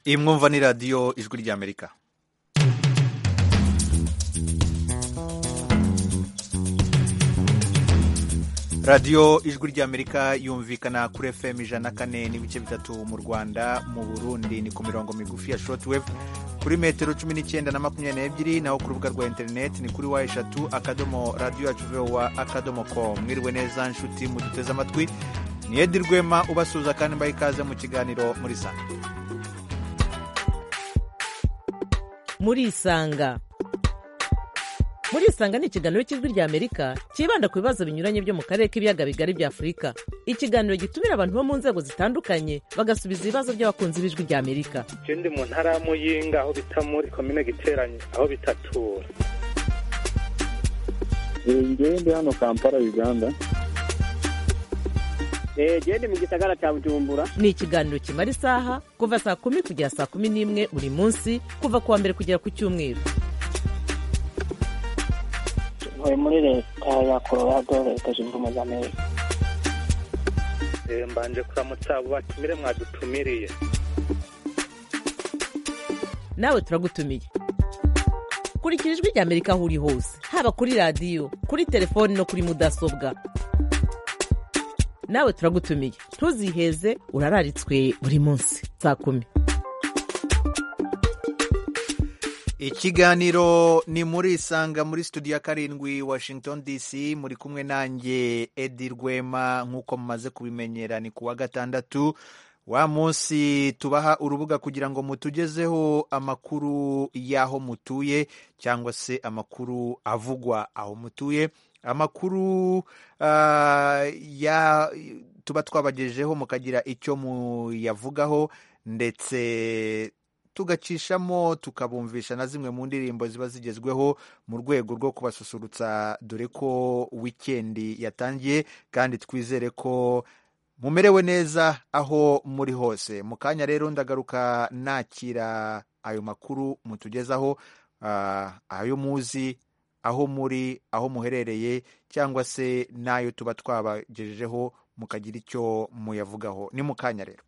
iyi mwumva ni radiyo ijwi ry'amerika radiyo ijwi ry'amerika yumvikana kuri fm ijana kane n'ibice bitatu mu rwanda mu burundi ni ku mirongo migufi ya shortwave kuri metero cumi n'icyenda na makumyabiri n'ebyiri naho ku rubuga rwa interineti ni kuri wa eshatu akadomo radiyo yacu vowa akadomo com mwiriwe neza nshuti muduteze amatwi ni edi rwema ubasuhuza kandi mbaha ikaze mu kiganiro muri sanga muri isanga muri isanga ni ikiganiro cy'ijwi ry'amerika cyibanda ku bibazo binyuranye byo mu karere k'ibiyaga bigari bya afurika ikiganiro gitumira abantu bo mu nzego zitandukanye bagasubiza ibibazo by'abakunzi b'ijwi ry'amerika je ndi mu ntara ya muyinga aho bita muri komine giteranye aho bitatura ngewe ndi hano kampala uganda gende mu gisagara cya bujumbura ni ikiganiro kimara isaha kuva saa kumi kugera saa kumi n'imwe buri munsi kuva ku wa mbere kugera ku cyumweru ntuye muri leta ya colorado leta zunze ubumwe za amerika Eh, mbanje kuramutsa abo batumire mwadutumiriye nawe turagutumiye kurikira ijwi ry'amerika aho uri hose haba kuri radiyo kuri telefoni no kuri mudasobwa nawe turagutumiye ntuziheze urararitswe buri munsi saa kumi ikiganiro ni muri isanga muri studio ya karindwi washington dc muri kumwe nanjye edi rwema nk'uko mumaze kubimenyera ni ku wa gatandatu wa munsi tubaha urubuga kugira ngo mutugezeho amakuru y'aho mutuye cyangwa se amakuru avugwa aho mutuye amakuru ah, ya tuba twabagejejeho mukagira icyo muyavugaho ndetse tugacishamo tukabumvisha na zimwe mu ndirimbo ziba zigezweho mu rwego rwo kubasusurutsa dore ko wikendi yatangiye kandi twizere ko mumerewe neza aho muri hose mu kanya rero ndagaruka nakira ayo makuru mutugezaho ah, ayo muzi aho muri aho muherereye cyangwa se n'ayo tuba twabagejejeho mukagira icyo muyavugaho ni mu kanya rero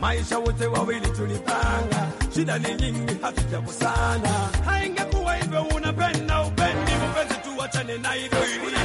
maisha wote wawili tulipanga, shida ni nyingi, hatujakosana. Haingekuwa hivyo, unapenda upendi, mpenzi, tuachane na hivyo ilivyo.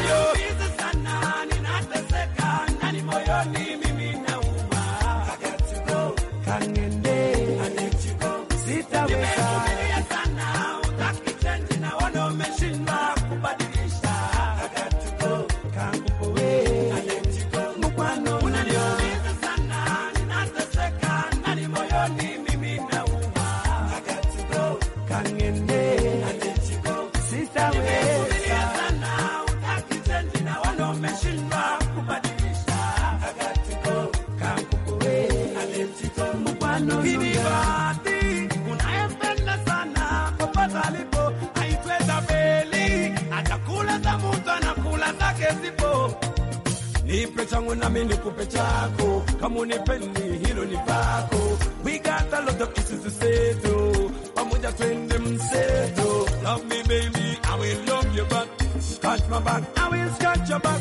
nipe changu nami nikupe chako kama unipendi hilo ni pako we got a lot of issues to settle pamoja twende mseto love me baby i will love you back scratch my back i will scratch your back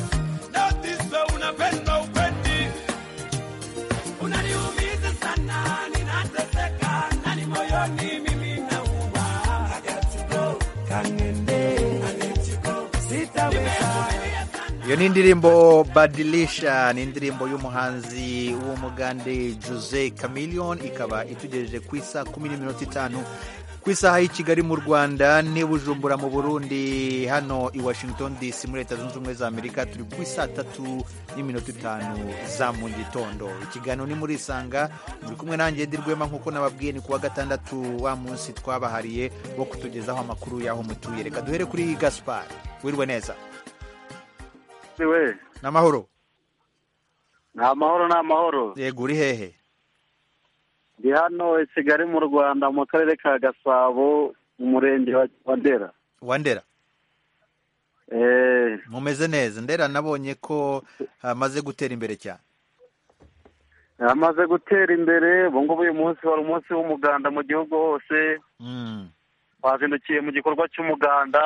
that is so unapenda upendi unaniumiza sana ninateseka nani ni mimi na uba. I got to go, kangende, I need to go, sitaweza. iyo ni indirimbo badilisha ni indirimbo y'umuhanzi w'umugande jose chameleon ikaba itugejeje ku isaha kumi n'iminota itanu ku isaha y'i kigali mu rwanda n'i bujumbura mu burundi hano i washington dc muri leta zunze ubumwe za amerika turi ku isaa tatu n'iminota itanu za mu gitondo ikiganiro ni muri isanga muri kumwe nanjye Edi Rwema nk'uko nababwiye ni ku wa gatandatu wa munsi twabahariye wo kutugezaho amakuru y'aho mutuye reka duhere kuri gaspar wirwe neza we ni amahoro ni amahoro ni amahoro yego uri hehe ndi hano i kigali mu rwanda mu karere ka gasabo mu murenge wa- wa ndera wa ndera Eh, mumeze neza ndera nabonye ko hamaze gutera imbere cyane amaze gutera imbere ubu ngubu uyu munsi wari umunsi w'umuganda mu gihugu hose Mm, twazindukiye mu gikorwa cy'umuganda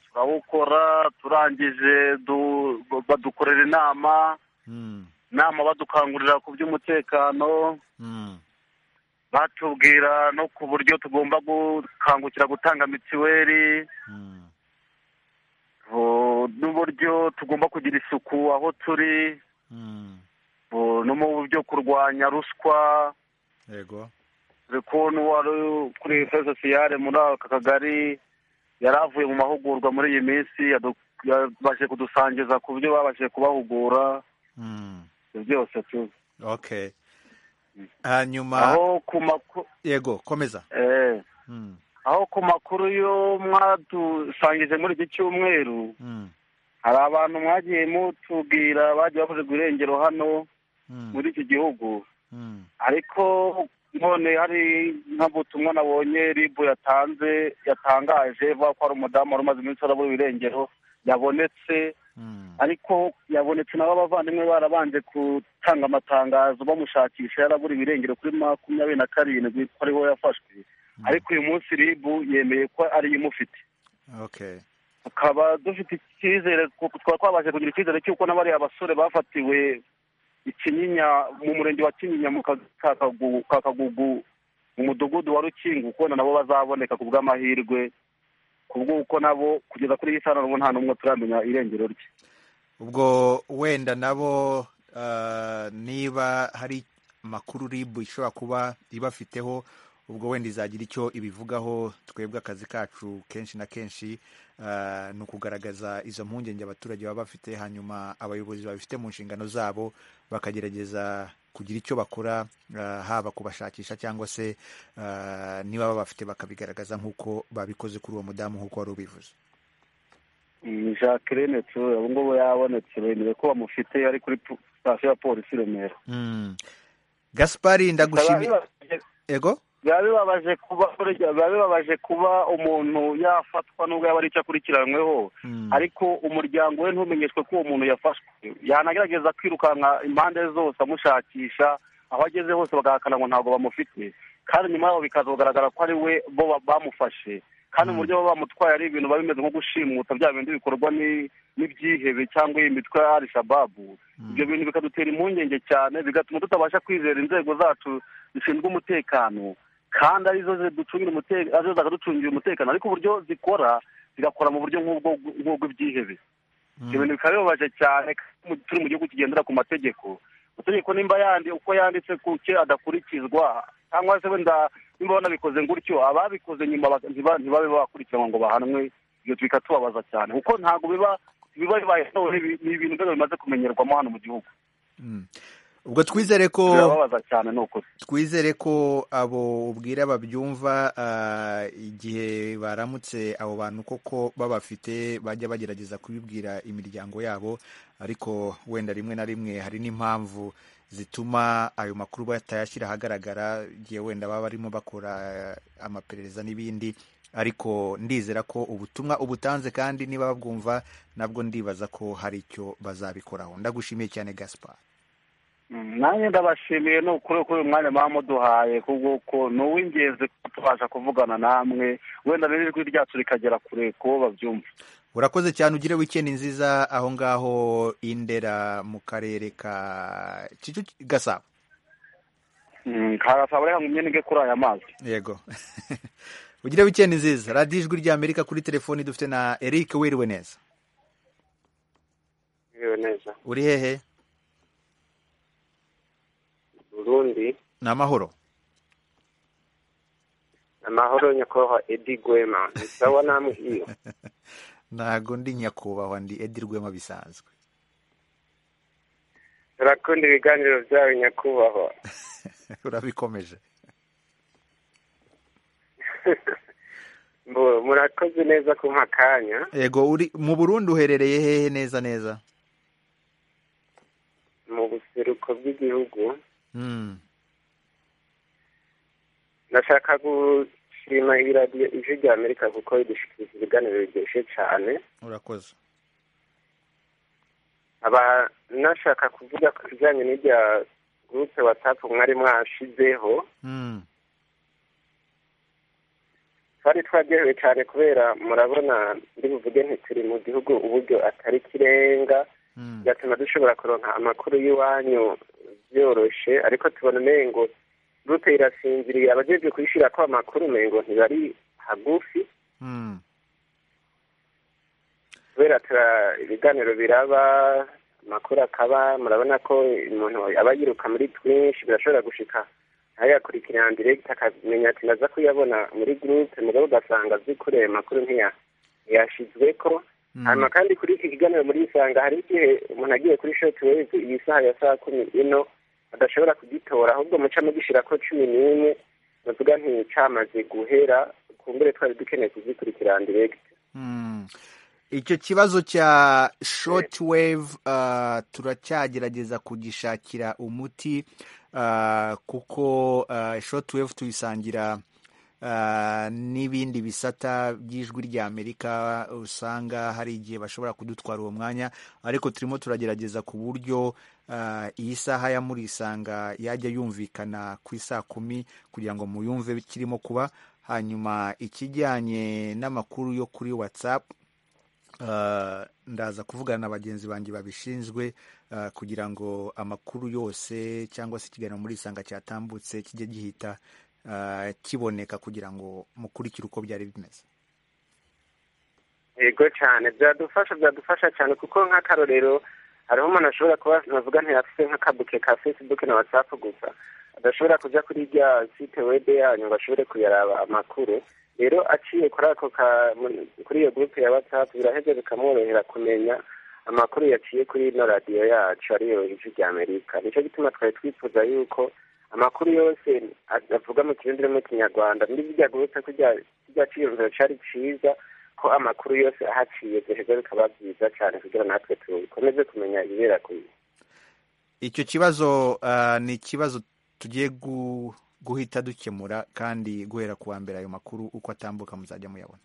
turawukora turangije du- badukorera inama mm, inama badukangurira ku by'umutekano mm, batubwira no ku buryo tugomba gukangukira gutanga mitiweli mm. uh, n'uburyo tugomba kugira isuku aho turi Mm, uh, no mu buryo kurwanya ruswa yego dore ko n'uwari kuri efuse sosiyale muri aka kagari yari avuye mu mahugurwa muri iyi minsi yadu- yabashije kudusangiza ku byo babashije kubahugura Mm, ibyo byose tu okay hanyuma aho ku makuru yego komeza eh, Mm, aho ku makuru yo mwadusangije muri iki cyumweru mm, hari abantu mwagiye mutubwira bagiye bavuze ku irengero hano mm, muri iki gihugu mm, ariko none hari nk'ubutumwa nabonye ribu yatanze yatangaje ivuga ko hari umudamu wari umaze iminsi arabura irengero yabonetse mm, ariko yabonetse nabo abavandimwe barabanje gutanga amatangazo bamushakisha yarabura ibirengero kuri makumyabiri na karindwi ko ariho yafashwe ariko uyu munsi ribu yemeye ko ariyo imufite okay tukaba dufite icyizere kuko tukaba twabashe kugira icyizere cy'uko n'abariya basore bafatiwe i kinyinya mu murenge wa kinyinya mu ka- ka Kagu- ka kagugu mu mudugudu wa rukingo ukubona nabo bazaboneka ku bw'amahirwe ku bw'uko nabo kugeza kuri iyi saha nabo nta n'umwe turamenya irengero rye ubwo wenda nabo ah, niba hari amakuru ribu ishobora kuba ibafiteho ubwo wenda izagira icyo ibivugaho twebwe akazi kacu kenshi na kenshi ah, ni ukugaragaza izo mpungenge abaturage baba bafite hanyuma abayobozi babifite mu nshingano zabo bakagerageza kugira icyo bakora ah, haba kubashakisha cyangwa se ah, niba babafite bakabigaragaza nk'uko babikoze kuri uwo mudamu nk'uko wari ubivuze Mm, jacqueline ture ubu ngubu yabonetse bemeye ko bamufite ari kuri pu- sitasiyo ya polisi i remera Mm. gaspari ndagushimiye Biba bibabaje- ego biba bibabaje kuba biba bibabaje kuba umuntu yafatwa n'ubwo yaba ari icyo akurikiranyweho Mm. ariko umuryango we ntumenyeshwe ko uwo muntu yafashwe yanagerageza kwirukanka impande zose amushakisha aho ageze hose bagahakana ngo ntabwo bamufite kandi nyuma yaho bikaza kugaragara ko ari we bo ba- bamufashe kandi Mm. uburyo baba bamutwaye ari ibintu biba bimeze nko gushimuta bya bindi bikorwa ni- n'ibyihebe cyangwa iyi mitwe ya al shababu Mm. ibyo bintu bikadutera impungenge cyane bigatuma tutabasha kwizera inzego zacu zishinzwe umutekano kandi arizo ziducungira umutekano arizo zakaducungira umutekano ariko uburyo zikora zigakora mu buryo nk'ubwo nk'ubw'ibyihebe ibyo Mm. bintu bikaba bibabaje cyane kandi mu- turi mu gihugu kigendera ku mategeko amategeko nimba yandi uko yanditse kuke adakurikizwa cyangwa se wenda nimba banabikoze gutyo ababikoze nyuma bak- ntiba- ntibabe bakurikiranwa ngo bahanwe ibyo bikatubabaza cyane kuko ntabwo biba biba bibaye none ni ibintu rwego bimaze kumenyerwamo hano mu gihugu Mm. ubwo twizere ko birababaza cyane ni ukuri twizere ko abo ubwira babyumva ah, igihe baramutse abo bantu koko babafite bajya bagerageza kubibwira imiryango yabo ariko wenda rimwe na rimwe hari n'impamvu zituma ayo makuru batayashyira ahagaragara igihe wenda baba barimo bakora eh, amaperereza n'ibindi ariko ndizera ko ubutumwa ubutanze kandi niba babwumva nabwo ndibaza ko hari icyo bazabikoraho ndagushimiye cyane gaspar Mm, nanjye ndabashimiye ni ukuri kuri uyu mwanya mwaba muduhaye kuko ni uw'ingenzi kuba tubasha kuvugana namwe wenda n'ijwi ryacu rikagera kure ku bo babyumva urakoze cyane ugire wikendi nziza aho ngaho indera mu karere ka Kicukiro- gasabo kasaba reka ngumye nige kuri aya mazi yego ugire wikendi nziza radiyo ijwi rya amerika kuri telefoni dufite na eric wiriwe neza Biriwe neza uri hehe burundi ni amahoro amahoro nyakubahwa edi gwema nisawa namwe iyo ntago ndi nyakubahwa ndi edi rwema bisanzwe turakunda ibiganiro byawe nyakubahwa urabikomeje Mbo, murakoze neza kumpa akanya yego uri mu burundi uherereye hehe neza neza mu buseruko bw'igihugu Mm. ndashaka gushima iradiyo ijwi rya amerika kuko idushikiriza ibiganiro biryoshye cyane urakoze aba nashaka kuvuga ku bijyanye n'irya gurupe watsapu mwari mwashizeho Mm. twari twaryohewe cyane kubera murabona ndi buvuge ntituri mu gihugu uburyo atari kirenga Mm. bigatuma dushobora kuronka amakuru y'iwanyu byoroshe ariko tubona umengo gurupe irasinziriye abajejwe kuyishyira ko amakuru umengo ntibari hagufi Mm. kubera tura ibiganiro biraba amakuru akaba murabona ko umuntu aba yiruka muri twinshi birashobora gushika ntayakurikirana direct akamenya ati naza kuyabona muri gurupe mugabo ugasanga azi kure ayo makuru ntiya- ntiyashizwe ko Mm. hanyuma kandi kuri iki kiganiro muri isanga hari igihe umuntu agiye kuri shoti wezi iyi saha ya saa kumi ino adashobora kugitora ahubwo muca mugishyira ko cumi n'imwe muvuga nti camaze guhera kumbure twari dukeneye kuzikurikirana direct Mm. icyo kibazo cya shortwave uh, turacyagerageza kugishakira umuti uh, kuko uh, shortwave tuyisangira uh, n'ibindi bisata by'ijwi rya amerika usanga hari igihe bashobora kudutwara uwo mwanya ariko turimo turagerageza ku buryo uh, iyi saha ya murisanga yajya yumvikana ku isaa kumi kugira ngo muyumve kirimo kuba hanyuma ikijyanye n'amakuru yo kuri whatsapp Uh, ndaza kuvugana na bagenzi banjye babishinzwe uh, kugira ngo amakuru yose cyangwa se ikiganiro muri isanga cyatambutse kijye gihita uh, kiboneka kugira ngo mukurikire uko byari bimeze yego cyane byadufasha byadufasha cyane kuko nk'akarorero hariho umuntu ashobora kuba navuga ntiyafite nk'akabuke ka facebook na whatsapp gusa adashobora kujya kuri rya site web yanyu ngo ashobore kuyaraba amakuru rero aciye kuri ako ka muri- kuri iyo groupe ya whatsapp biraheze bikamworohera kumenya amakuru yaciye kuri ino radiyo yacu ariyo ijwi rya amerika nicyo gituma twari twifuza yuko amakuru yose avuga mu kirundi no mu kinyarwanda muri rya groupe kijya cyiyumviro cyari cyiza ko amakuru yose ahaciye biheza bikaba byiza cyane kugira natwe dukomeze kumenya ibibera ku isi icyo kibazo uh, ni ikibazo tugiye gu, guhita dukemura kandi guhera ku wa mbere ayo makuru uko atambuka muzajya muyabona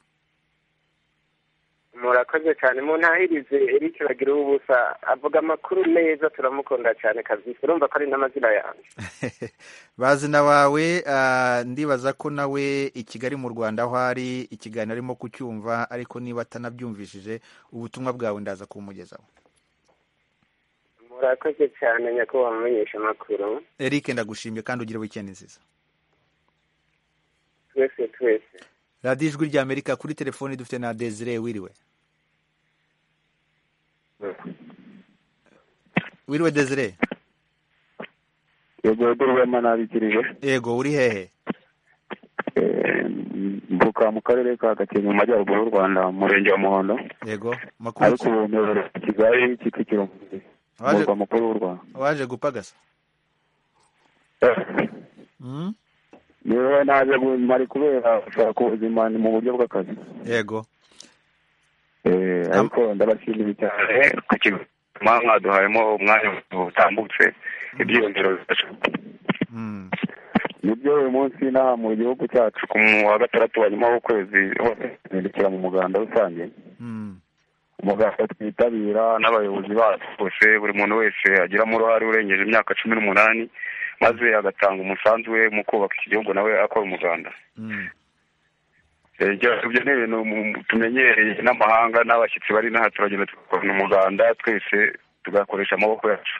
murakoze cyane muntahirize eric bagira ubusa avuga amakuru neza turamukunda cyane kabisa urumva ko ari n'amazina yanjye bazina bawe uh, ndibaza ko nawe i kigali mu rwanda aho ari ikiganiro arimo kucyumva ariko niba atanabyumvishije ubutumwa bwawe ndaza kumugezaho murakoze cyane nyakubahwa mumenyesha amakuru eric ndagushimye kandi ugire wikendi nziza twese twese radiyo ijwi rya amerika kuri telefoni dufite na desire wiriwe wiriwe desire yego rwema nabikirije yego uri hehe mvuka mu karere ka gakenke mu majyaruguru y'u rwanda mu murenge wa muhondo yego ariko makuru ubu nkorera kigali kicukiro mu Waje- murwa mukuru w'u rwanda waje gupagasa Mm? niwe naje gu- mari kubera gushaka ubuzima ni mu buryo bw'akazi yego Eh, ariko ndabashimiye cyane ku kigo mwaduhayemo umwanya utambutse ibyiyongero bifasha Mm. nibyo uyu munsi inaha mu gihugu cyacu ku wa gatandatu wa nyuma w'ukwezi hose tuzindukira mu muganda rusange Mm. umuganda twitabira n'abayobozi bacu bose buri muntu wese agiramo uruhare urengeje imyaka cumi n'umunani maze agatanga umusanzu we mu kubaka iki gihugu nawe akora umuganda Mm. Eh, ibyo- ibyo ni ibintu mu- tumenyereye n'amahanga n'abashyitsi bari inaha turagenda tugakorana umuganda twese tugakoresha amaboko yacu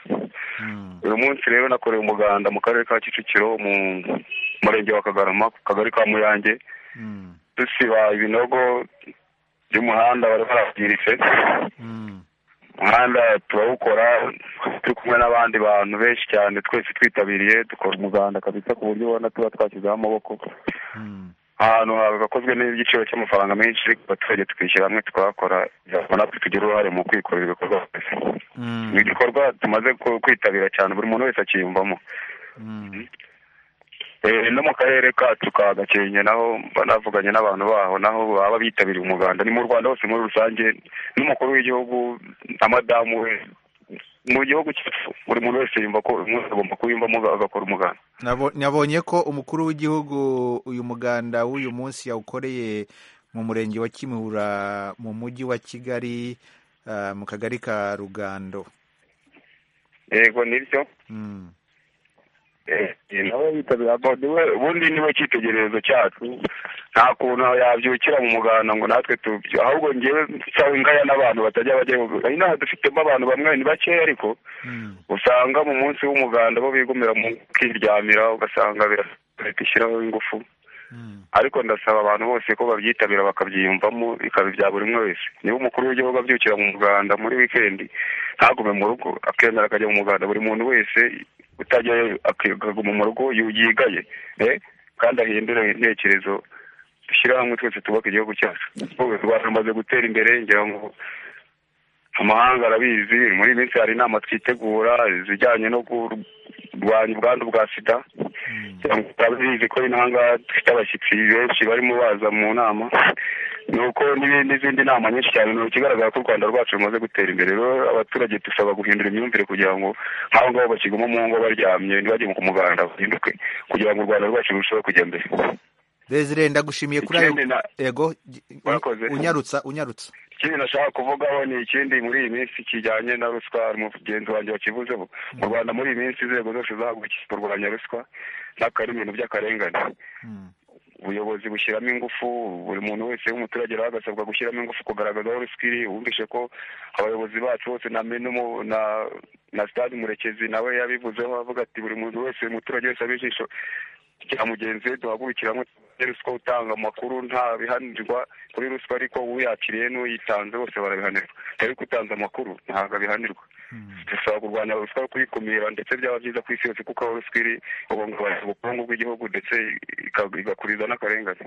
uyu munsi rero nakorewe umuganda mu karere ka kicukiro mu murenge wa kagarama ku kagari ka muyange dusiba ibinogo by'umuhanda bari barabyiritse umuhanda turawukora turi kumwe n'abandi bantu benshi cyane twese twitabiriye dukora umuganda kabisa ku buryo ubona tuba twashyizeho amaboko ahantu hagakozwe n'igiciro cy'amafaranga menshi ariko abaturage tukishyira hamwe tukahakora natwe tugira uruhare mu kwikorera ibikorwa byose ni igikorwa tumaze ku- kwitabira cyane buri muntu wese akiyumvamo Eh, no mu karere kacu ka gakenke naho mba navuganye n'abantu baho naho baba bitabiriye umuganda ni mu rwanda hose muri rusange n'umukuru w'igihugu na madamu we mu gihugu cyacu buri muntu wese yumva ko uyu munsi agomba kuwiyumvamo agakora umuganda Nabo- nabonye ko umukuru w'igihugu uyu muganda w'uyu munsi yawukoreye mu murenge wa kimihura mu mujyi wa kigali ah, mu kagari ka rugando yego nibyo Mm. Eh, nawe yitabira ubundi we ubundi niwe cyitegererezo cyacu nta kuntu yabyukira mu muganda ngo natwe tubyo ahubwo ngewe cyangwa ingaya n'abantu batajya bajya inaha dufitemo abantu bamwe ni bakeya ariko usanga mu munsi w'umuganda bo bigumira mu kwiryamira ugasanga bira- leta ishyiraho ingufu ariko ndasaba abantu bose ko babyitabira bakabyiyumvamo bikaba ibya buri umwe wese niba umukuru w'igihugu abyukira mu muganda muri wikendi ntagume mu rugo akemera akajya mu muganda buri muntu wese utajyayo akaguma mu rugo yu- yigaye eh, kandi ahindure intekerezo dushyire hamwe twese twubaka igihugu cyacu ubu u rwanda rumaze gutera imbere ngira ngo amahanga arabizi muri iyi minsi hari inama twitegura izijyanye no kurwanya ubwandu bwa sida turabizi ko ino hanga dufite abashyitsi benshi barimo baza mu nama ni uko n'ibindi- n'izindi nama nyinshi cyane ni ikigaragara ko u rwanda rwacu rumaze gutera imbere rero abaturage dusaba guhindura imyumvire kugira ngo nk'abo ngabo bakiguma mu ngo baryamye ntibajye ku muganda bahinduke kugira ngo u rwanda rwacu rurusheho kujya mbere desire ndagushimiye kuri ayo Ikindi na- yego gi- Mwakoze. unyarutsa unyarutsa ikindi nashaka kuvugaho ni ikindi muri iyi minsi kijyanye na ruswa umugenzi wanjye wakivuzeho mu rwanda muri iyi minsi inzego zose zahagurukiye kurwanya ruswa n'akari ibintu by'akarengane ubuyobozi bushyiramo ingufu buri muntu wese w'umuturage rero agasabwa gushyiramo ingufu kugaragaza aho ruswa iri wumvishe ko abayobozi bacu bose na menumu na na stade murekezi nawe yabivuzeho avuga ati buri muntu wese umuturage wese abe ijisho rya mugenzi we duhagurukire hamwe turwanye ruswa utanga amakuru nta bihanirwa kuri ruswa ariko uyakiriye n'uyitanze bose barabihanirwa ariko utanze amakuru ntabwo abihanirwa dusaba kurwanya ruswa kuyikumira ndetse byaba byiza ku isi yose kuko aho ruswa iri ihungabanya ubukungu bw'igihugu ndetse ika- igakuriza n'akarengane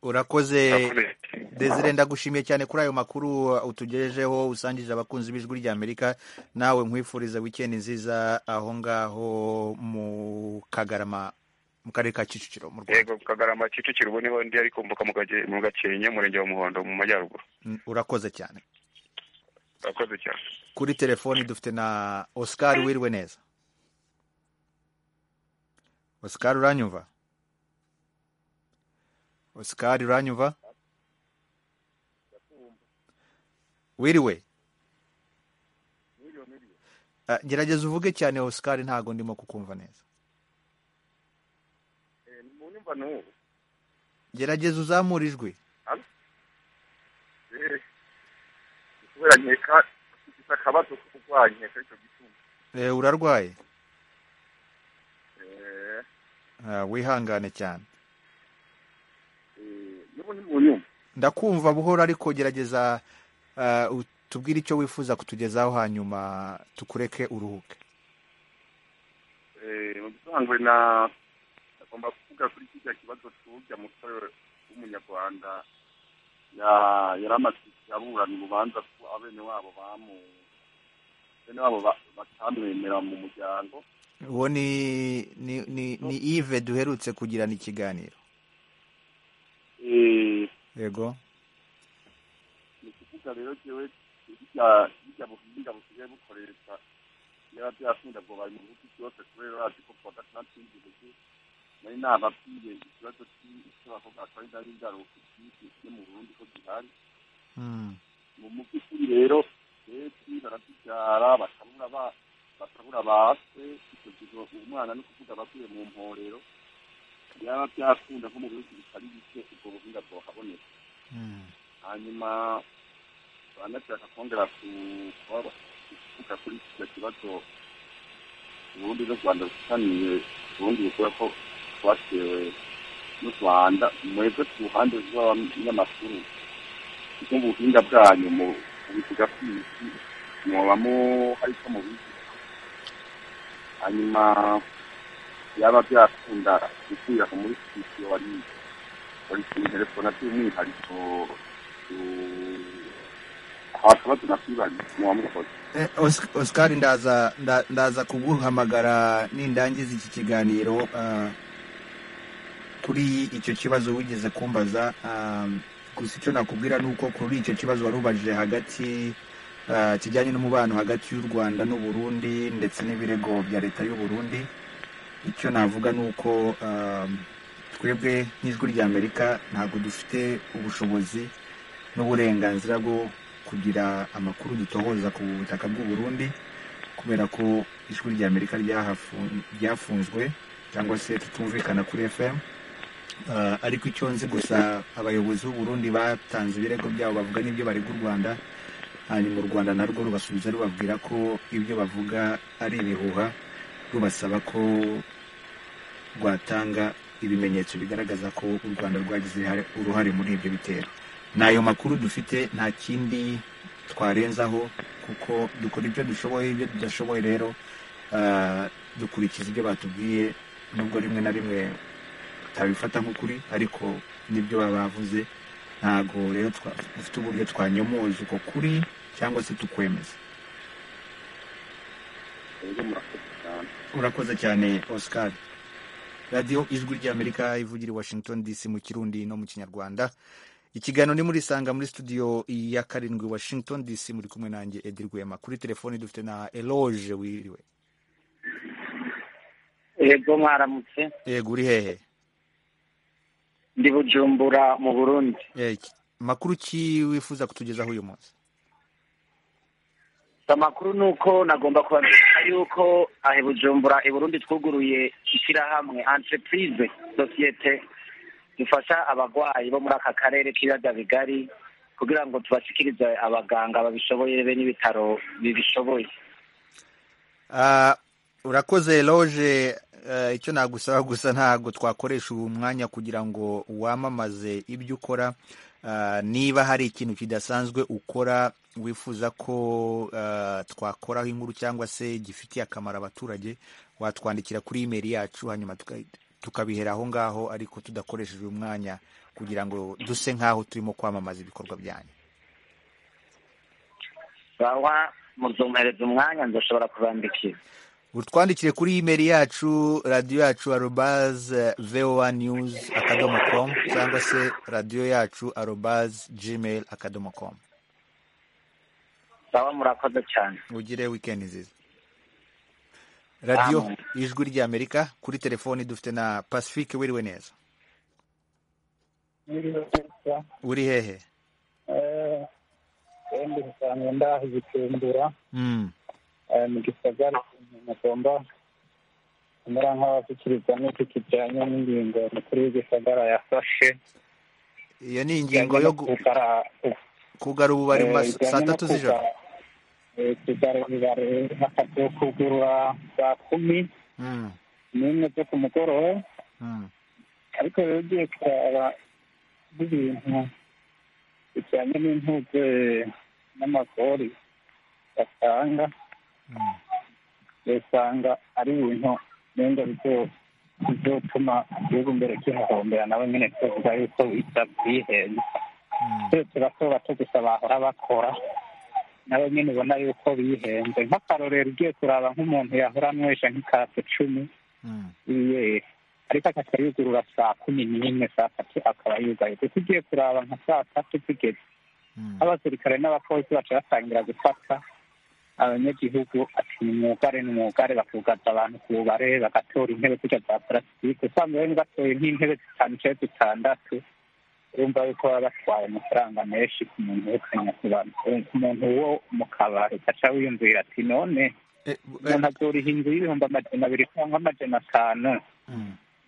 urakoze Urakoze. desire ndagushimiye cyane kuri ayo makuru uh, utugejejeho usangije abakunzi b'ijwi rya amerika nawe nkwifuriza wikendi nziza aho ngaho mu kagarama mu karere ka kicukiro mu rwanda yego kagarama kicukiro ubu niho ndi ariko mvuka mu Gake- mu gakenke umurenge wa muhondo mu majyaruguru Mm, urakoze cyane urakoze cyane kuri telefoni dufite na oscar wiriwe neza oscar uranyumva oscar uranyumva wiriwe Ah, gerageza uvuge cyane oscar ntago ndimo kukumva neza munyumva n'ubu gerageza uzamura ijwi kubera nkeka ufite akabazo ko kurwara nkeka icyo gituma Eh, urarwaye Eh, Ah, wihangane cyane eh, n'ubu ntimunyumva ndakumva buhoro ariko gerageza ah, u- tubwire icyo wifuza kutugezaho hanyuma tukureke uruhuke Eh, mu bisanzwe na agomba kuvuga kuri kijya kibazo tujya umutwe w'umunyarwanda ya- yari amaze aburana urubanza ko abene wabo bamu bene wabo ba- batamwemera mu muryango uwo ni ni ni, ni ive duherutse kugirana ikiganiro Eh, yego ni kuvuga rero jewe hirya hirya buhinga busigaye bukoresha yaba byakunda ngo bari mu bihugu byose kubera bazi ko kuwa gatandatu w'igihugu nari nababwiye ikibazo cy'abakobwa batari ndari ingaruka cy'isi mu burundi ko gihari mu mu by'ukuri rero benshi barabyara bakabura ba bakabura base icyo gihe umwana ni ukuvuga abavuye mu mporero byaba byakunda nko mu bihugu bitari bike ubwo buhinga bwohaboneka hanyuma banashaka kongera ku kuvuga kuri kiriya kibazo ubundi n'u rwanda rusaniye ubundi bukora ko twatewe n'u rwanda mwebwe ku ruhande rw'abanyamakuru mu buhinga bwanyu mu bivuga ko imiti mwabamo hari ko mubizi hanyuma byaba byakunda gukwira muri sitidiyo wari wari kuri telefone by'umwihariko abakibazo nakwibanye muba mukoze oscar ndaza nda- ndaza kuguhamagara nindangiza iki kiganiro ah, kuri icyo kibazo wigeze kumbaza ah, gusa icyo nakubwira ni uko kuri icyo kibazo wari ubajije hagati ah, kijyanye n'umubano hagati y'u rwanda n'uburundi ndetse n'ibirego bya leta y'u burundi icyo navuga ni uko ah, twebwe nk'ijwi ry'amerika ntabwo dufite ubushobozi n'uburenganzira bwo kugira amakuru dutohoza ku butaka bw'u Burundi kubera ko ijwi ry'amerika ryahafu- ryafunzwe cyangwa se tutumvikana kuri fm Ah, ariko icyo nzi gusa abayobozi b'u Burundi batanze ibirego byabo bavuga n'ibyo barega u rwanda hanyuma u rwanda narwo rubasubiza rubabwira ko ibyo bavuga ari ibihuha rubasaba ko rwatanga ibimenyetso bigaragaza ko u rwanda rwagize ihare- uruhare muri ibyo bitero n'ayo makuru dufite nta kindi twarenzaho kuko dukora ibyo dushoboye ibyo tudashoboye rero ah, dukurikiza ibyo batubwiye nubwo rimwe na rimwe tutabifata nk'ukuri ariko n'ibyo baba bavuze ntabwo rero twa- dufite uburyo twanyomoza uko kuri cyangwa se tukwemeza rero murakoze cyane urakoze cyane oscar radiyo ijwi ry'amerika ivugira i washington dc mu kirundi no mu kinyarwanda ikiganiro ni muri sanga muri studio ya karindwi washington dc muri kumwe nanjye edi rwema kuri telefoni dufite na eloge wiriwe yego mwaramutse yego uri hehe ndi bujumbura mu burundi Eh, ki- makuru ki wifuza kutugezaho uyu munsi amakuru ni uko nagomba kubamenyesha yuko ahe bujumbura i burundi twuguruye ishyirahamwe entreprise sosiyete zifasha abarwayi bo muri aka karere k'ibiyaga bigari kugira ngo tubashikirize abaganga babishoboye be n'ibitaro bibishoboye Ah, urakoze eloge icyo nagusaba gusa ntabwo twakoresha ubu mwanya kugira ngo wamamaze ibyo ukora Ah, niba hari ikintu kidasanzwe ukora wifuza ko ah, twakoraho inkuru cyangwa se gifitiye akamaro abaturage watwandikira kuri imeri yacu hanyuma tuka- tukabihera aho ngaho ariko tudakoresheje uyu mwanya kugira ngo duse nk'aho turimo kwamamaza ibikorwa byanyu bawa muzumpereza umwanya nzashobora kubandikira utwandikire kuri imeri yacu radiyo yacu arobaze voa news akadomo com cyangwa se radiyo yacu arobaze gmail akadomo com bawa murakoze cyane ugire wikendi nziza radiyo Amen. ijwi ry'amerika kuri telefoni dufite na pacifique wiriwe neza uri hehe kandi usanga ndaha igicumbura Mm. eh, mu gisagara umuntu agomba kumera nk'abashyikiriza n'iki kijyanye n'ingingo mukuru w'igisagara yafashe iyo ni ingingo yo gu- kugara ububari mu ma- saa tatu z'ijoro kugarurira hakaza kugurura saa kumi Mm, n'imwe zo ku mugoroba mm. ariko rero ugiye kuraba n'ibintu bijyanye n'intuze n'amagori batanga usanga ari ibintu nenga bizo- bizotuma igihugu mbere kihahombera nabo nyine tuvuga yuko bitabyihenze twe turasoba tugusa bahora bakora nabo nyine ubona yuko bihenze nk'akarorero ugiye kuraba nk'umuntu yahora anywesha nk'ikase cumi iye ariko akajya yugurura saa kumi n'imwe saa tatu akaba yugaye kuko ugiye kuraba nka saa tatu zigeze abasirikare n'abapolisi baca batangira gufata abanyagihugu ati ni mwugare ni mwugare bakugaza abantu ku bubare bagatora intebe kurya za parasitike usanga bamwe batoye nk'intebe zitanu cyangwa zitandatu urumva yuko baba batwaye amafaranga menshi ku muntu wekanya ku bantu ku muntu wo mu kabari ugaca wiyumvira ati none umuntu azoriha inzu y'ibihumbi amajana abiri cyangwa amajana atanu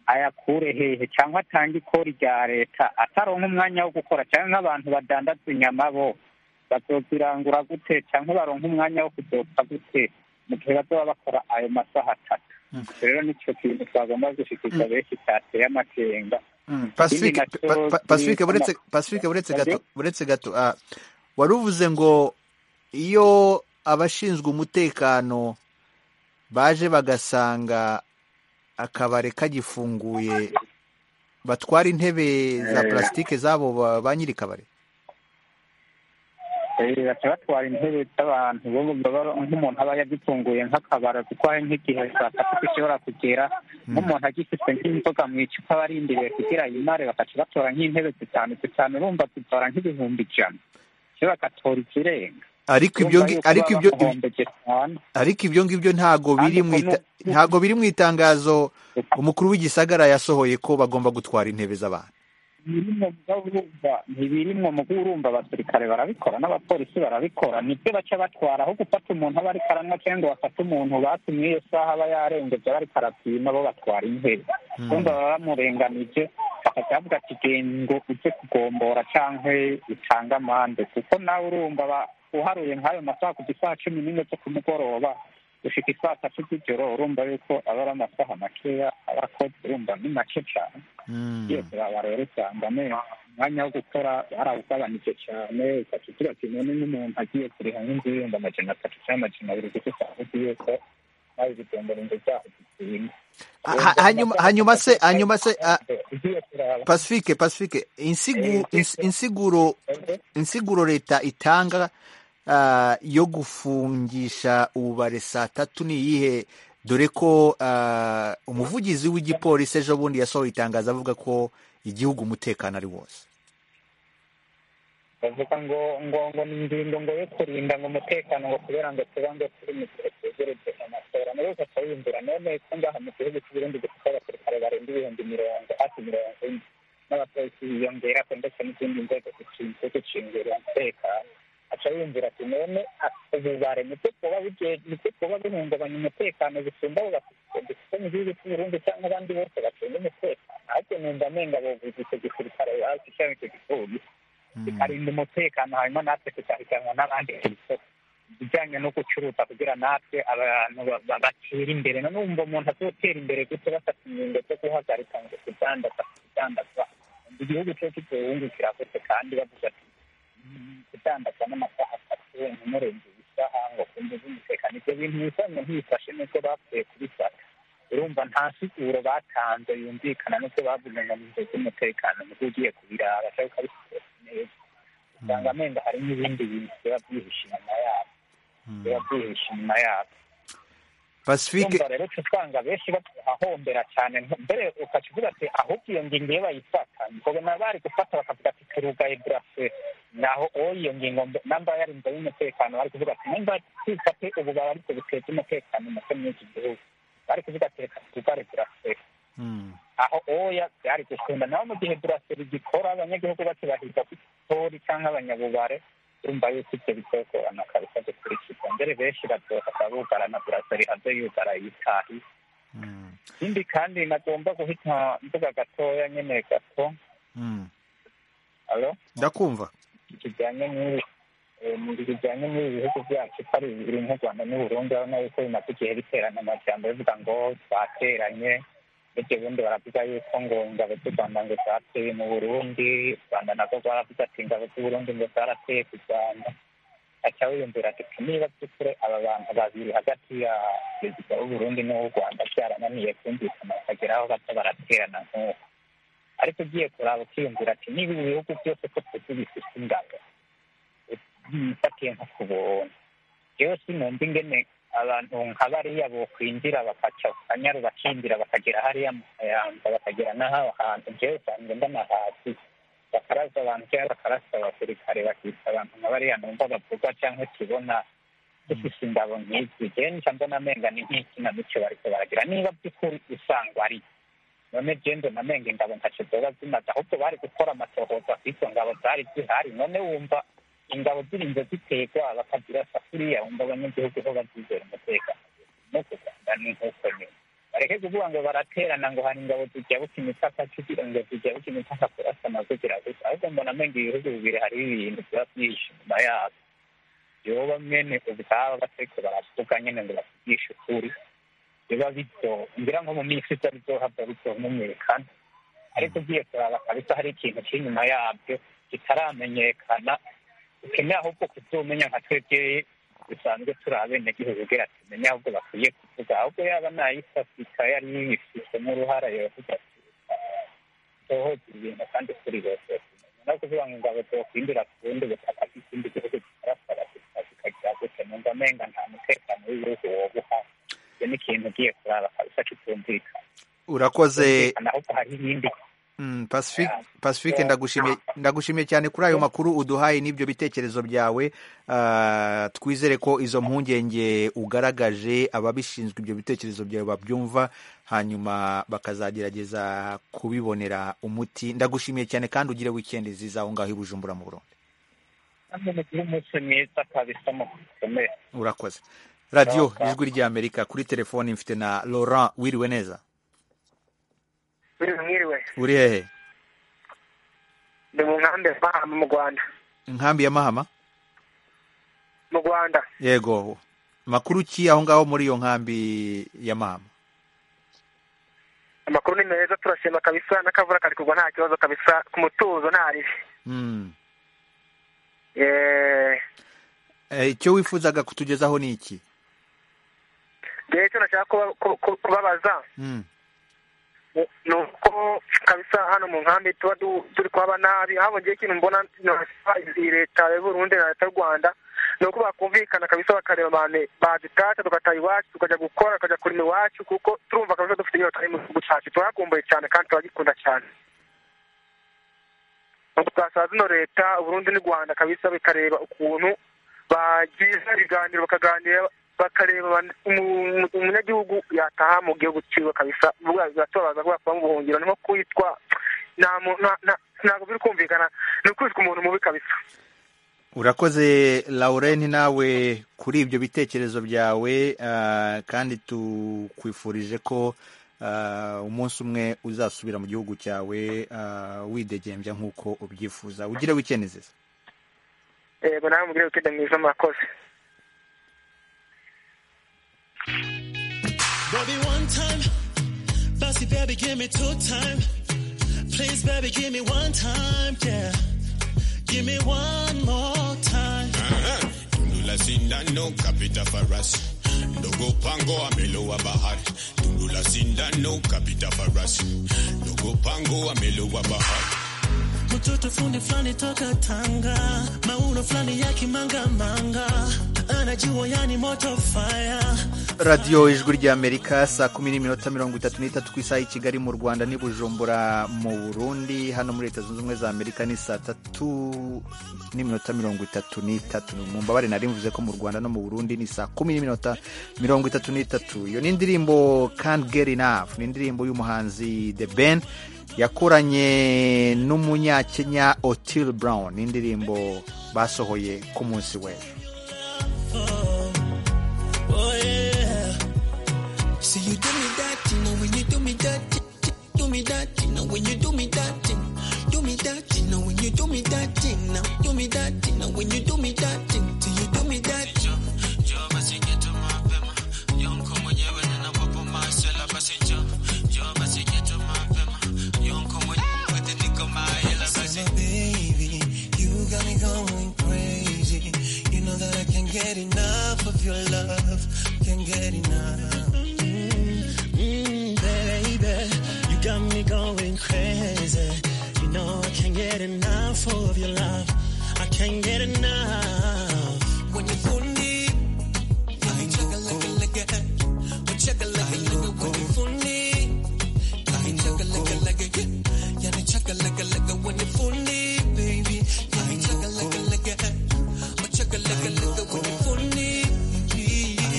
ayakure hehe cyangwa atange ikori rya leta ataronka umwanya wo gukora cyangwa nk'abantu badandaza inyama bo bazozirangura gute cyangwa baronka umwanya wo kuzopfa gute mu gihe bazaba bakora ayo masaha atatu rero nicyo kintu twagomba gushikiriza benshi cyateye amakenga Pacifique pa- pa- Pacifique buretse Pacifique buretse gato buretse gato ah, wari uvuze ngo iyo abashinzwe umutekano baje bagasanga akabare kagifunguye batwara intebe za Eh. plastique zabo ba ba nyiri kabare Eh, baca batwara intebe z'abantu bo baba nk'umuntu aba yagitunguye nk'akabara kuko hari nk'igihe saa tatu ishobora kugera nk'umuntu agifite nk'inzoga mu icupa barindiriye kugira yimare bakaca batora nk'intebe zitanu zitanu urumva zitora nk'ibihumbi ijana iyo bagatora ikirenga ariko ibyo ngi- ariko ibyo ariko ibyo ngibyo ntago biri mu ita- ntago biri mu itangazo umukuru w'igisagara yasohoye ko bagomba gutwara intebe z'abantu birimwo urumva ntibirimwo mu urumva abasirikare barabikora n'abapolisi barabikora nibyo baca batwara aho gufata umuntu aba ariko aranywa cyangwa bafate umuntu batumye iyo saha aba yarengeje aba ariko arapima bo batwara intebe Hmm. urumva baba bamurenganije bakajya bavuga ati genda ngo ujye kugombora cyangwa utange amande kuko nawe urumva aba- uharuye nk'ayo masaha ku isaha cumi n'imwe zo ku mugoroba gushika isaa tatu z'ijoro urumva yuko aba ari amasaha makeya aba akoze urumva ni make cyane yose baba rero usanga amenyo umwanya wo gukora barawugabanije cyane ugaca ugira ati none n'umuntu agiye kuriha nk'inzu y'ibihumbi amajana atatu cyangwa amajana abiri kuko usanga uzi yuko nawe bigombora inzu zaho zikuyemo Ha- hanyuma hanyuma se hanyuma se ah, ugiye kuraba Pacifique Pacifique insigu, ins, insiguro insiguro leta itanga ah, yo gufungisha ububare saa tatu ni iyihe dore ko ah, umuvugizi w'igipolisi ejo bundi yasohoye itangazo avuga ko igihugu umutekano ari wose bavuga ngo ngo ngo ni ingingo ngo yo kurinda ngo umutekano ngo kubera ngo tuba ngo turi mu gihe twegereje amatora nayo ugaca wiyumvira none ko ngaha mu gihugu cy'uburundi dufite abasirikare barenga ibihumbi mirongo hafi mirongo ine n'abapolisi biyongera ko ndetse n'izindi nzego zishinzwe gucungira umutekano aca yumvira ati none ububare nibwo kuba buge- nibwo kuba buhungabanya umutekano bisumba abo bafite dufite mu gihugu cy'uburundi cyangwa abandi bose bacunga umutekano ahubwo numva amenga bavuze icyo gisirikare bazi cyangwa icyo gipolisi bikarinda umutekano hanyuma natwe tukahiganwa n'abandi ku isoko ibijyanye no gucuruza kugira natwe abantu ba- ba- batera imbere none wumva umuntu azotera imbere gute bafata ingingo zo guhagarika ngo kudandaza kudandaza igihugu cyo kitubungukira gute kandi bavuga ati "Mm, kudandaza n'amasaha atatu ntimurenge isaha ngo kumva umutekano ibyo bintu bisanzwe ntibifashe nuko bapfuye kubifata urumva nta siguro batanze yumvikana n'uko bavuze ngo ni z'umutekano nibwo ugiye kubiraba cyangwa ukabifata neza usanga amenda hari n'ibindi bintu biba byihishe inyuma yabo biba byihishe inyuma yabo Pacifique urumva rero uca usanga benshi bahombera cyane mbere ukaca uvuga ati ahubwo iyo ngingo iyo bayifata ngo nabo bari gufata bakavuga ati turugaye burase naho uwo iyo ngingo mb- namba yarinzwe y'umutekano bari kuvuga ati nimba twifate ubu baba ariko biteza umutekano muke muri iki gihugu bari kuvuga ati reka turugare burase aho oya byari gukunda naho mu gihe buraseri gikora abanyagihugu bakibahiza ku itori cyangwa abanyabubare urumva yuko ibyo bitogorana kabisa gukurikizwa mbere benshi bazohava bugara na buraseri aze yugara yitahi ikindi kandi nagomba guhita mvuga gatoya nyene gato alo ndakumva kijyanye n'iri eh, mu bihe bijyanye n'ibi bihugu byacu ko ari bibiri nk'u rwanda n'uburundi urabona yuko bimaze igihe biterana amajyamba bivuga ngo bateranye bityo ubundi baravuga yuko ngo ingabo z'u rwanda ngo zateye mu burundi u rwanda nabwo rwaravuze ati ingabo z'u burundi ngo zarateye ku rwanda aca wiyumvira ati "Ati, niba by'ukuri aba bantu babiri hagati ya perezida w'uburundi n'uw'u rwanda byarananiye kumvikana bakagera aho baza baraterana nk'uko ariko ugiye kuraba ukiyumvira ati niba ibi bihugu byose ko tuzi bifite ingabo mfatiye nko ku buntu yewe sinumva ingene abantu nka bariya bokwinjira bakaca kanyaru bakinjira bakagera hariya mu kayanja bakagera n'aho hantu jewe usanzwe mbona hasi bakaraza abantu cyangwa bakarasa abasirikare bakita abantu nka bariya numva bavugwa cyangwa tubona dufise ingabo nk'izi jewe nica mbona amenga ni nk'ikinamico bariko baragira niba by'ukuri usangwa ari none gendo na menga ingabo ntaco zoba zimaze ahubwo bari gukora amatohoza kw'izo ngabo zari zihari none wumva ingabo zirinze zitegwa bakazirasa kuriya wumva abanyagihugu ho bazizera umutekano no ku rwanda ni nk'uko nyine bareke kuvuga ngo baraterana ngo hari ingabo zijabuka imipaka kugira ngo zijabuka imipaka kurasana kugira gusa ahubwo mbona amenga ibihugu bibiri hariho ibintu biba byihishe inyuma yabo byoba mwene ubwabo bateko baravuga nyine ngo bavugishe ukuri biba bito ngira nko mu minsi itari byohabwa bito mumwerekana ariko ugiye kuraba kabisa hari ikintu kiri inyuma yabyo kitaramenyekana ukeneye ahubwo kuzumenya nka twebwe dusanzwe turi abenegihugu ubwira ati menye ahubwo bakwiye kuvuga ahubwo yaba nayisafika yari yifitemo uruhara yavuga ati tohoza ibintu kandi kuri bose no kuvuga ngo ingabo zokwindira ku bundi butaka bw'ikindi gihugu kitarasara kikagira gute numva amenga nta mutekano w'ibihugu woba uhari icyo ni ikintu ugiye kurara kabisa kitumvikana urakoze Kitumvikana ahubwo hari ibindi Mm, Pacific, Pacific ndagushimiye ndagushimiye cyane kuri ayo makuru uduhaye n'ibyo bitekerezo byawe Ah, twizere ko izo mpungenge ugaragaje ababishinzwe ibyo bitekerezo byawe babyumva hanyuma bakazagerageza kubibonera umuti ndagushimiye cyane kandi ugire weekend nziza aho ngaho i Bujumbura mu Burundi kandi mugire umunsi mwiza kabisa mu gukomera urakoze radio Sawa, sawa. ijwi ry'Amerika kuri telefoni mfite na Laurent wiriwe neza mwiriwe mwiriwe uri hehe ndi mu nkambi ya mahama mu rwanda inkambi ya Mahama mu rwanda yego makuru ki aho ngaho muri iyo nkambi ya Mahama amakuru ni meza turashima kabisa n'akavura kari kugwa nta kibazo kabisa ku mutuzo nta ribi Mm. Eh, Eh, icyo wifuzaga kutugezaho ni iki rero icyo nashaka kuba- ku- ku- kubabaza Mm. ni uko kabisa hano mu nkambi tuba du- turi kuhaba nabi habongeyeho ikintu mbona nosaba iyi leta ya burundi na leta y'u rwanda ni uko bakumvikana kabisa bakareba abantu badutaca tugataha iwacu tukajya gukora tukajya kurima iwacu kuko turumva kabisa dufite inyota mu gihugu cyacu turakumbuye cyane kandi turagikunda cyane Ubwo twasaba zino leta uburundi n'u rwanda kabisa bikareba ukuntu bagiza ibiganiro bakaganira bakareba abantu- umu- umu- umunyagihugu yataha mu gihugu cyiwe kabisa buriya biratubabaza kubera kuba mu buhungiro ni nko kwitwa nta mu- nta- nta- ntabwo biri kumvikana ni ukwitwa umuntu mubi kabisa urakoze laurent nawe kuri ibyo bitekerezo byawe ah, kandi tukwifurije ko ah, umunsi umwe uzasubira mu gihugu cyawe ah, widegembya nk'uko ubyifuza ugire wikendi nziza yego nawe mugire wikende mwiza murakoze Baby, one time. Bossy, baby, give me two time. Please, baby, give me one time. Yeah. Give me one more time. Tundula sindano kapita faras. Dogo pango amelowa bahar. Tundula sindano kapita faras. Dogo pango amelowa bahar. mtoto fundi fulani toka Tanga, mauno fulani ya kimangamanga, anajua yani moto fire radiyo ijwi ry'amerika saa kumi n'iminota mirongo itatu n'itatu ku isaha i kigali mu rwanda n'i bujumbura mu burundi hano muri leta zunze ubumwe za amerika ni saa tatu n'iminota mirongo itatu n'itatu mu mbabare nari mvuze ko mu rwanda no mu burundi ni saa kumi n'iminota mirongo itatu n'itatu iyo ni indirimbo can't get enough ni indirimbo y'umuhanzi the ben yakoranye n'umunyakenya otil brown ni indirimbo basohoye ku munsi w'ejo Oh yeah. See you do me that, you know when you do me that, do me that, you know when you do me that, do me that, you know when you do me that, now do me that, you know when you do me that, till you do me that. So baby, you got me going crazy. You know that I can't get enough of your love. Can't get enough. Mm, mm, baby, you got me going crazy. You know I can't get enough of your love. I can't get enough. When you hold me, I chugga lugga lugga. When chugga lugga lugga, when you hold me, I chugga lugga lugga. Yeah, yeah, I chugga lugga lugga. When you hold me, baby, yeah, I chugga lugga lugga. When chugga lugga lugga, when you hold me, yeah.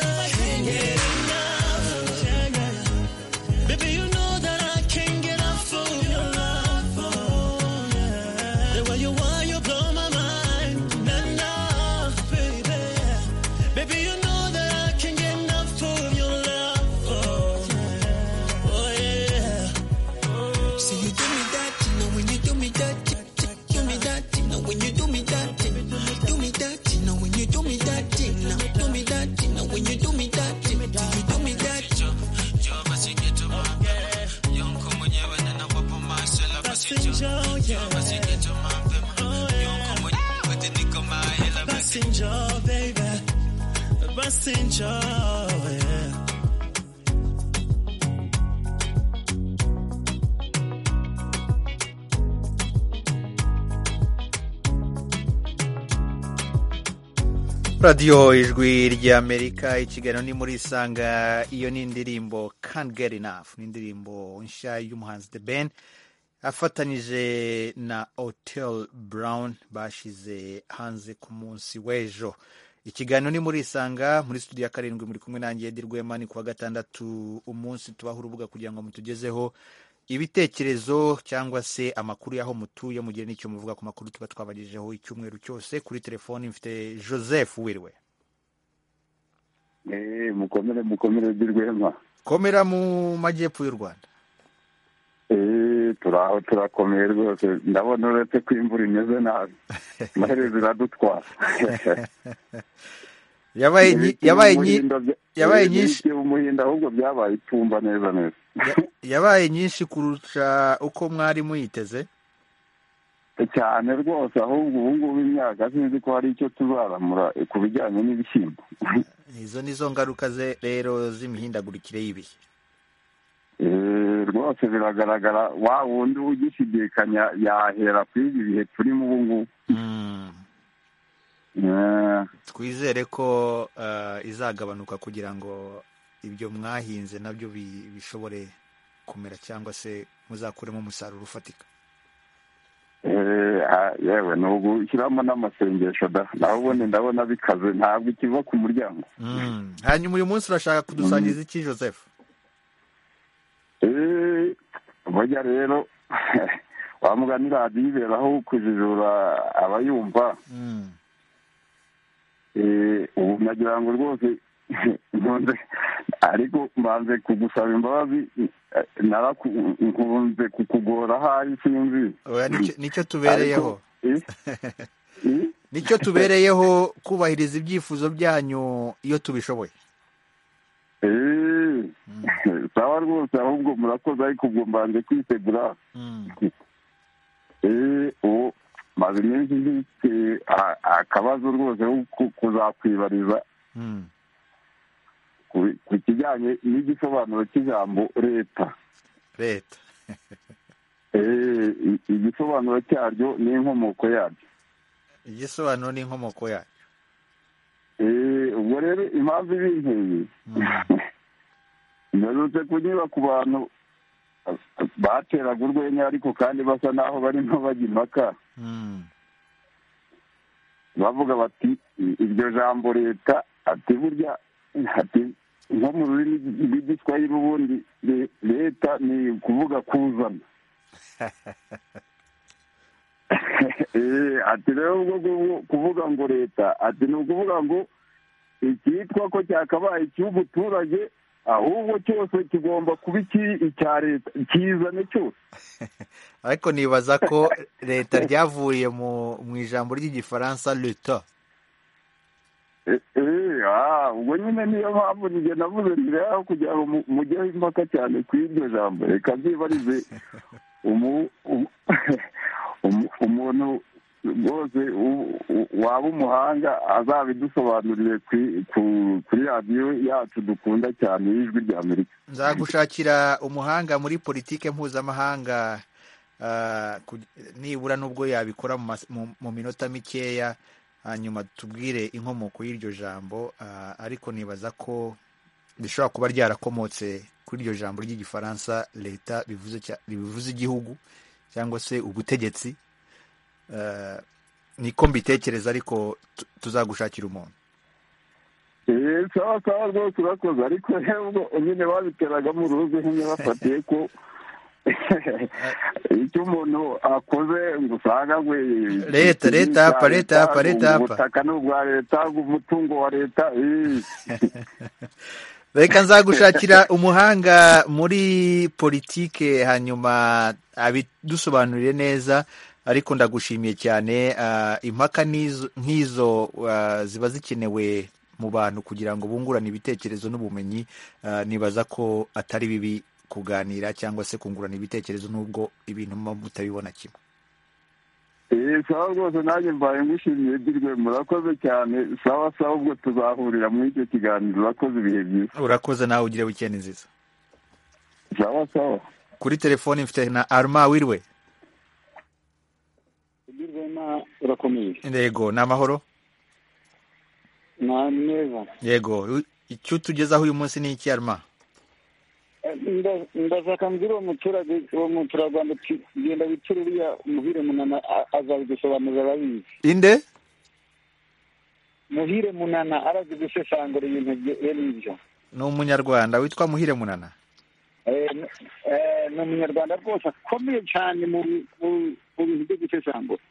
I can't get enough. Yeah. Baby, you know that I can't get off of your love. Oh, yeah. The way you are, you blow my mind. passenger, yeah. Oh, yeah. Passenger, baby. Passenger, yeah. radiyo ijwi ry'amerika ikiganiro ni muri isanga iyo ni indirimbo can't get enough ni indirimbo nshya y'umuhanzi the ben afatanyije na hotel brown bashyize hanze ku munsi w'ejo ikiganiro ni muri isanga muri studio ya karindwi muri kumwe nanjye edi rwema ni kuwa gatandatu umunsi tubaha urubuga kugira ngo mutugezeho ibitekerezo cyangwa se amakuru y'aho mutuye mugira n'icyo muvuga ku makuru tuba twabagejejeho icyumweru cyose kuri telefoni mfite joseph wiriwe Eh, mukomere mukomere by'urwema komera mu majyepfo y'u rwanda Eh, turaho turakomeye rwose ndabona uretse ko imvura imeze nabi amaherezo iradutwara Yabaye nyi- yabaye nyi- yabaye nyinshi- nyinshi umuhinda ahubwo byabaye itumba neza neza yabaye nyinshi kurusha uko mwari muyiteze cyane rwose ahubwo ubu ngubu imyaka sinzi ko hari icyo tuzaramura eh, ku bijyanye n'ibishyimbo izo ni zo ngaruka ze rero z'imihindagurikire y'ibihe Eh, rwose biragaragara wa wundi ugishidikanya yahera kuri ibi bihe turimo ubu ngubu Eh, twizere ko eh, izagabanuka kugira ngo ibyo mwahinze nabyo bi- bishobore kumera cyangwa se muzakuremo umusaruro ufatika Eh, ah, yewe ni ugushyiramo n'amasengesho da nawe ubundi ndabona bikaze ntabwo ikiva ku muryango Mm. hanyuma uyu munsi urashaka kudusangiza iki joseph Eh, burya rero wa mugani radiyo iberaho kujijura abayumva Mm. Eh, ubu nagira ngo rwose nkunze ariko mbanze kugusaba imbabazi eh, naraku- nkunze kukugora ahari sinzi Oya, nicyo- nicyo tubereyeho Ariko, eh, eh, nicyo tubereyeho kubahiriza ibyifuzo byanyu iyo tubishoboye Eh, sawa rwose ahubwo murakoze ariko ubwo mbanze kwitegura Eh, ubu maze iminsi mfite a- akabazo rwose ko ku- kuzakwibariza Mm. ku- ku kijyanye n'igisobanuro cy'ijambo leta leta Eh, i- igisobanuro cyaryo n'inkomoko yaryo igisobanuro n'inkomoko yayo Eh, ubwo rero impamvu ibinkeye mperutse kunyura ku bantu bateraga urwenya ariko kandi basa n'aho barimo bajya impaka bavuga bati "I- iryo jambo leta ati burya ati nko mu rurimi rw'igiswahili ubundi le- leta ni ukuvuga kuzana Eh, ati rero ubwo kuvu- kuvuga ngo leta ati ni ukuvuga ngo icyitwa ko cyakabaye icy'umuturage ahubwo cyose kigomba kuba iki- icya leta kizane cyose ariko nibaza ko leta ryavuriye mu mu ijambo ry'igifaransa leta Eh, eh, ah, ubwo nyine niyo mpamvu njye navuze ntireho kugira ngo mu- mujyeho impaka cyane ku iryo jambo reka byibarize umu- umu- umu- umuntu rwose u- u- waba umuhanga azabidusobanurire kuri- ku- kuri radiyo yacu dukunda cyane y'ijwi ry'amerika nzagushakira umuhanga muri politike mpuzamahanga ah, ku- nibura n'ubwo yabikora mu mas- mu- mu minota mikeya hanyuma tubwire inkomoko y'iryo jambo ah, ariko nibaza ko rishobora kuba ryarakomotse kuri iryo jambo ry'igifaransa leta bivuze cya- bivuze igihugu cyangwa se ubutegetsi Ah, niko mbitekereza ariko tu- tuzagushakira umuntu Eh, sawa sawa rwose urakoze ariko rero nyine babiteragamo uruzi nyine bafatiye ko icyo umuntu akoze ngo usanga ngo Leta, leta apa, leta apa, leta apa. ubutaka ni ubwa leta umutungo wa leta eh. reka nzagushakira umuhanga muri politike hanyuma abidusobanurire neza ariko ndagushimiye cyane ah, impaka n'izo- nk'izo ah, ziba zikenewe mu bantu kugira ngo bungurane ibitekerezo n'ubumenyi ah, nibaza ko atari bibi kuganira cyangwa se kungurana ibitekerezo nubwo ibintu muba mutabibona kimwe eee sawa rwose nanjye mbaye ngushimiye byirwe murakoze cyane sawa sawa ubwo tuzahurira muri icyo kiganiro urakoze ibihe byiza urakoze nawe ugire wikendi nziza sawa sawa kuri telefoni mfite na arma wirwe Rwema urakomeye yego ni amahoro na neza yego icyo utugezaho uyu munsi ni iki arma Nda- ndashaka mbwira uwo muturage uwo muturarwanda uti genda wicire uriya muhire munana a- azabidusobanurira arabizi inde muhire munana arazi gusesangura ibintu bye- bene ibyo ni umunyarwanda witwa muhire munana Eh, n- eh, ni umunyarwanda rwose akomeye cyane mu bi- mu- mu bintu byo gusesangura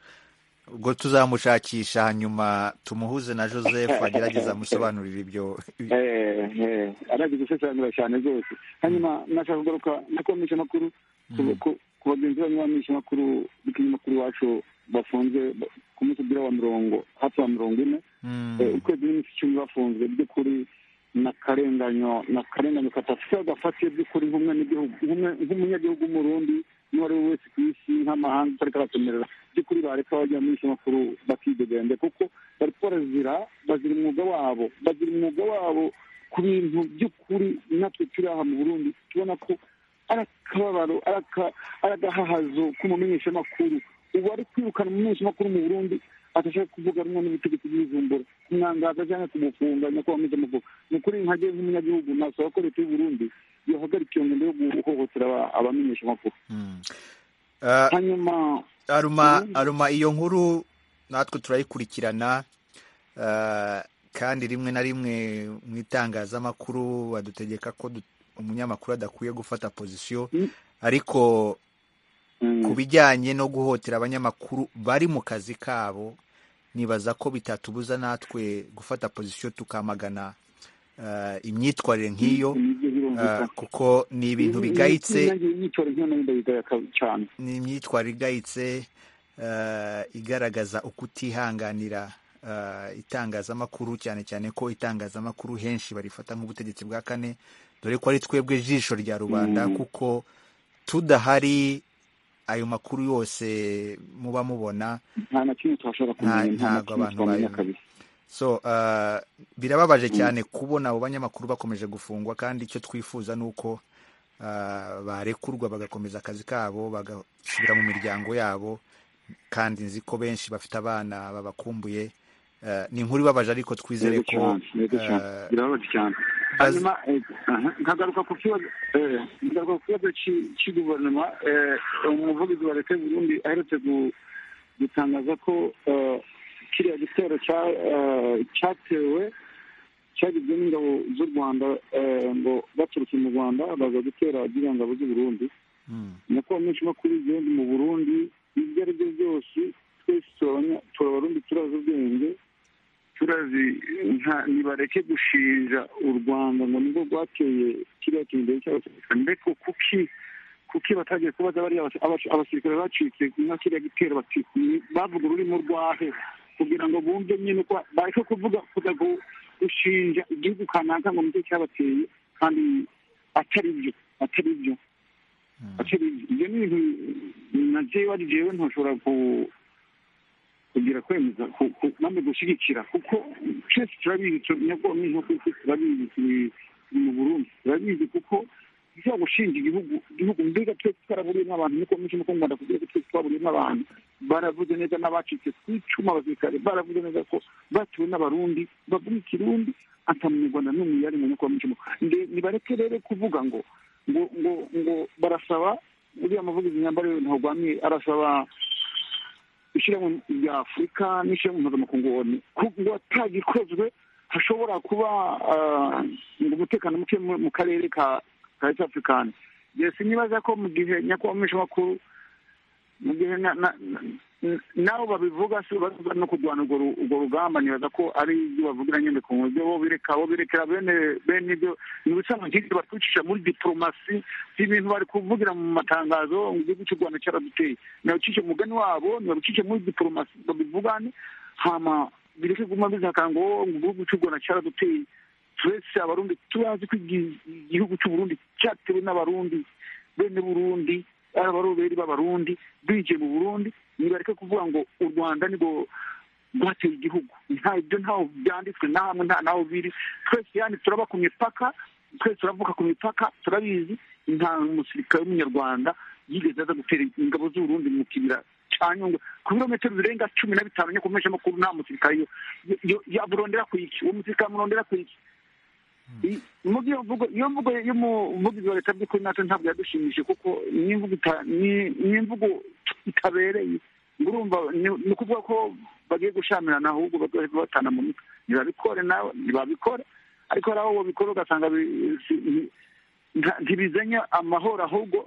ubwo tuzamushakisha hanyuma tumuhuze na joseph agerageza amusobanurire ibyo Eh, eh, arazi gusesangura cyane rwose hanyuma nashaka kugaruka no kubamisha amakuru ku- ku- ku bagenzi banyu bamisha amakuru n'ikinyamakuru iwacu bafunze ba- ku munsi ugira wa mirongo hafi wa mirongo ine Eh, ukwezi n'iminsi icumi bafunzwe by'ukuri na karenganyo na karenganyo kadafite agafatiye by'ukuri nk'umwe n'igihugu nk'umwe- nk'umunyagihugu w'umurundi n'uwo ari we wese ku isi nk'amahanga utari karakemerera by'ukuri bareka bajya muri izo makuru bakidegembya kuko bari barazira bazira umwuga wabo bazira umwuga wabo ku bintu by'ukuri natwe turi aha mu burundi tubona ko ari akababaro ari aka- ari agahahazo k'umumenyeshamakuru ubu ari kwirukana umumenyeshamakuru mu burundi atashaka kuvuga rumwe n'ubutegetsi bw'izumbura kumwangaza cyangwa kumufunga nyakubahwa mwiza mukuru ni ukuri nkajye nk'umunyagihugu nasaba ko leta y'u burundi yohagarika iyo ngendo yo guhohotera aba- abamenyeshamakuru hanyuma aruma aruma iyo nkuru natwe turayikurikirana ah, kandi rimwe na rimwe mu itangazamakuru badutegeka ko du- umunyamakuru adakwiye gufata pozisiyo ariko ku bijyanye no guhotera abanyamakuru bari mu kazi kabo nibaza ko bitatubuza natwe gufata pozisiyo tukamagana ah, imyitwarire nk'iyo ah, kuko ni ibintu bigayitse imyitwarire nk'iyo nayo ndayigaya ka- cyane ni imyitwarire igayitse eh, igaragaza ukutihanganira eh, itangazamakuru cyane cyane ko itangazamakuru henshi barifata nk'ubutegetsi bwa kane dore ko ari twebwe jisho rya rubanda Mm. kuko tudahari ayo makuru yose muba mubona nta na kimwe tuhashobora nta- kumenya nta na ntabwo kimwe abantu twamenya bayo kabisa so uh, birababaje Mm. cyane kubona abo banyamakuru bakomeje gufungwa kandi icyo twifuza ni uko uh, barekurwa bagakomeza akazi kabo bagasubira mu miryango yabo kandi nzi ko benshi bafite abana babakumbuye uh, ni inkuru ibabaje ariko twizere Yego ko cyane, yego cyane. eh, birababaje cyane hanyuma eh, aha, nkagaruka ku kibazo eh, nkagaruka ku kibazo cy'i- cy'i guverinoma eh, umuvugizi wa leta y'u burundi aherutse gu- gutangaza ko eh, kiriya gitero cya- eh, cyatewe cyagizwe n'ingabo z'u rwanda eh, ngo baturutse mu rwanda baza gutera ziriya ngabo z'u burundi nako amenshi makuru y'igihugu mu burundi ibyo ari byo byose twese turabanya- turabarundi turazi ubwenge turazi nta- nibareke gushinja u rwanda ngo nibwo rwateye kiriya kintu cy'abasirikare mbeko kuki kuki batagiye kubaza bariya basi- abas- abasirikare bacitse nka kiriya gitero bati "Ni- bavuga ururimi rwahe kugira ngo bumve nyine ko bareke kuvuga kuza gu- gushinja igihugu kanaka ngo nicyo cyabateye kandi atari byo atari byo atari byo ibyo ni ibintu na jewe ari jewe ntashobora ku kugira kwemeza ku- ku- namwe gushyigikira kuko twese turabizi tu- nyabwo n'inko twese turabizi turi mu burundi turabizi kuko bya gushinga igihugu igihugu mbega twese twaraburiyemo abantu niko mwinshi nuko mu rwanda kugira ngo twese twaburiyemo abantu baravuze neza n'abacitse ku icumu abasirikare baravuze neza ko batuwe n'abarundi bavuga ikirundi ata munyarwanda n'umwe yari mu nyakubahwa mwinshi Nde- nibareke rero kuvuga ngo ngo ngo ngo barasaba uriya muvugizi nyambaro ntagwamiye arasaba ishyirahamwe rya afurika n'ishyirahamwe mpuzamakungu onu ngo atagikozwe hashobora kuba ah, ngo umutekano muke mu- mu karere ka ka east afurikani yesi nibaza ko mu gihe nyakubahwa mwishamakuru mu gihe na- na- na- nabo babivuga si baza no kurwana urwo ru- urwo rugamba nibaza ko ari ibyo bavugira nyine ku buryo bo bireka bo birekera bene bene ibyo ni ubusanzwe nk'ibyo batwicisha muri diporomasi si ibintu bari kuvugira mu matangazo ngo igihugu cy'u rwanda cyaraduteye ntibabicishe mu mugani wabo ntibabicishe muri diporomasi babivugane hama bireke guma bizakanga ngo ngo igihugu cy'u rwanda cyaraduteye twese abarundi turazi ko igihugu cy'uburundi cyatewe n'abarundi bene burundi ari abaroberi b'abarundi binjiye mu burundi nibareke kuvuga ngo u rwanda nibwo rwateye igihugu nta ibyo ntaho byanditswe nta hamwe nta naho biri twese yani turaba ku mipaka twese turavuka ku mipaka turabizi nta musirikare w'umunyarwanda yigeze aza gutera ingabo z'uburundi mu kibira cya nyungwe ku birometero birenga cumi na bitanu yo ku meza makuru nta musirikare yamurondera ku iki uwo musirikare amurondera ku iki iyo mvugo y'umuvugizi wa leta by'ukuri natwe ntabwo yadushimishije kuko ni imvugo itabereye urumva ni ukuvuga ko bagiye gushamirana ahubwo bagiye batana mu mitwe ntibabikore nawe ntibabikore ariko hari aho babikora ugasanga ntibizanye amahoro ahubwo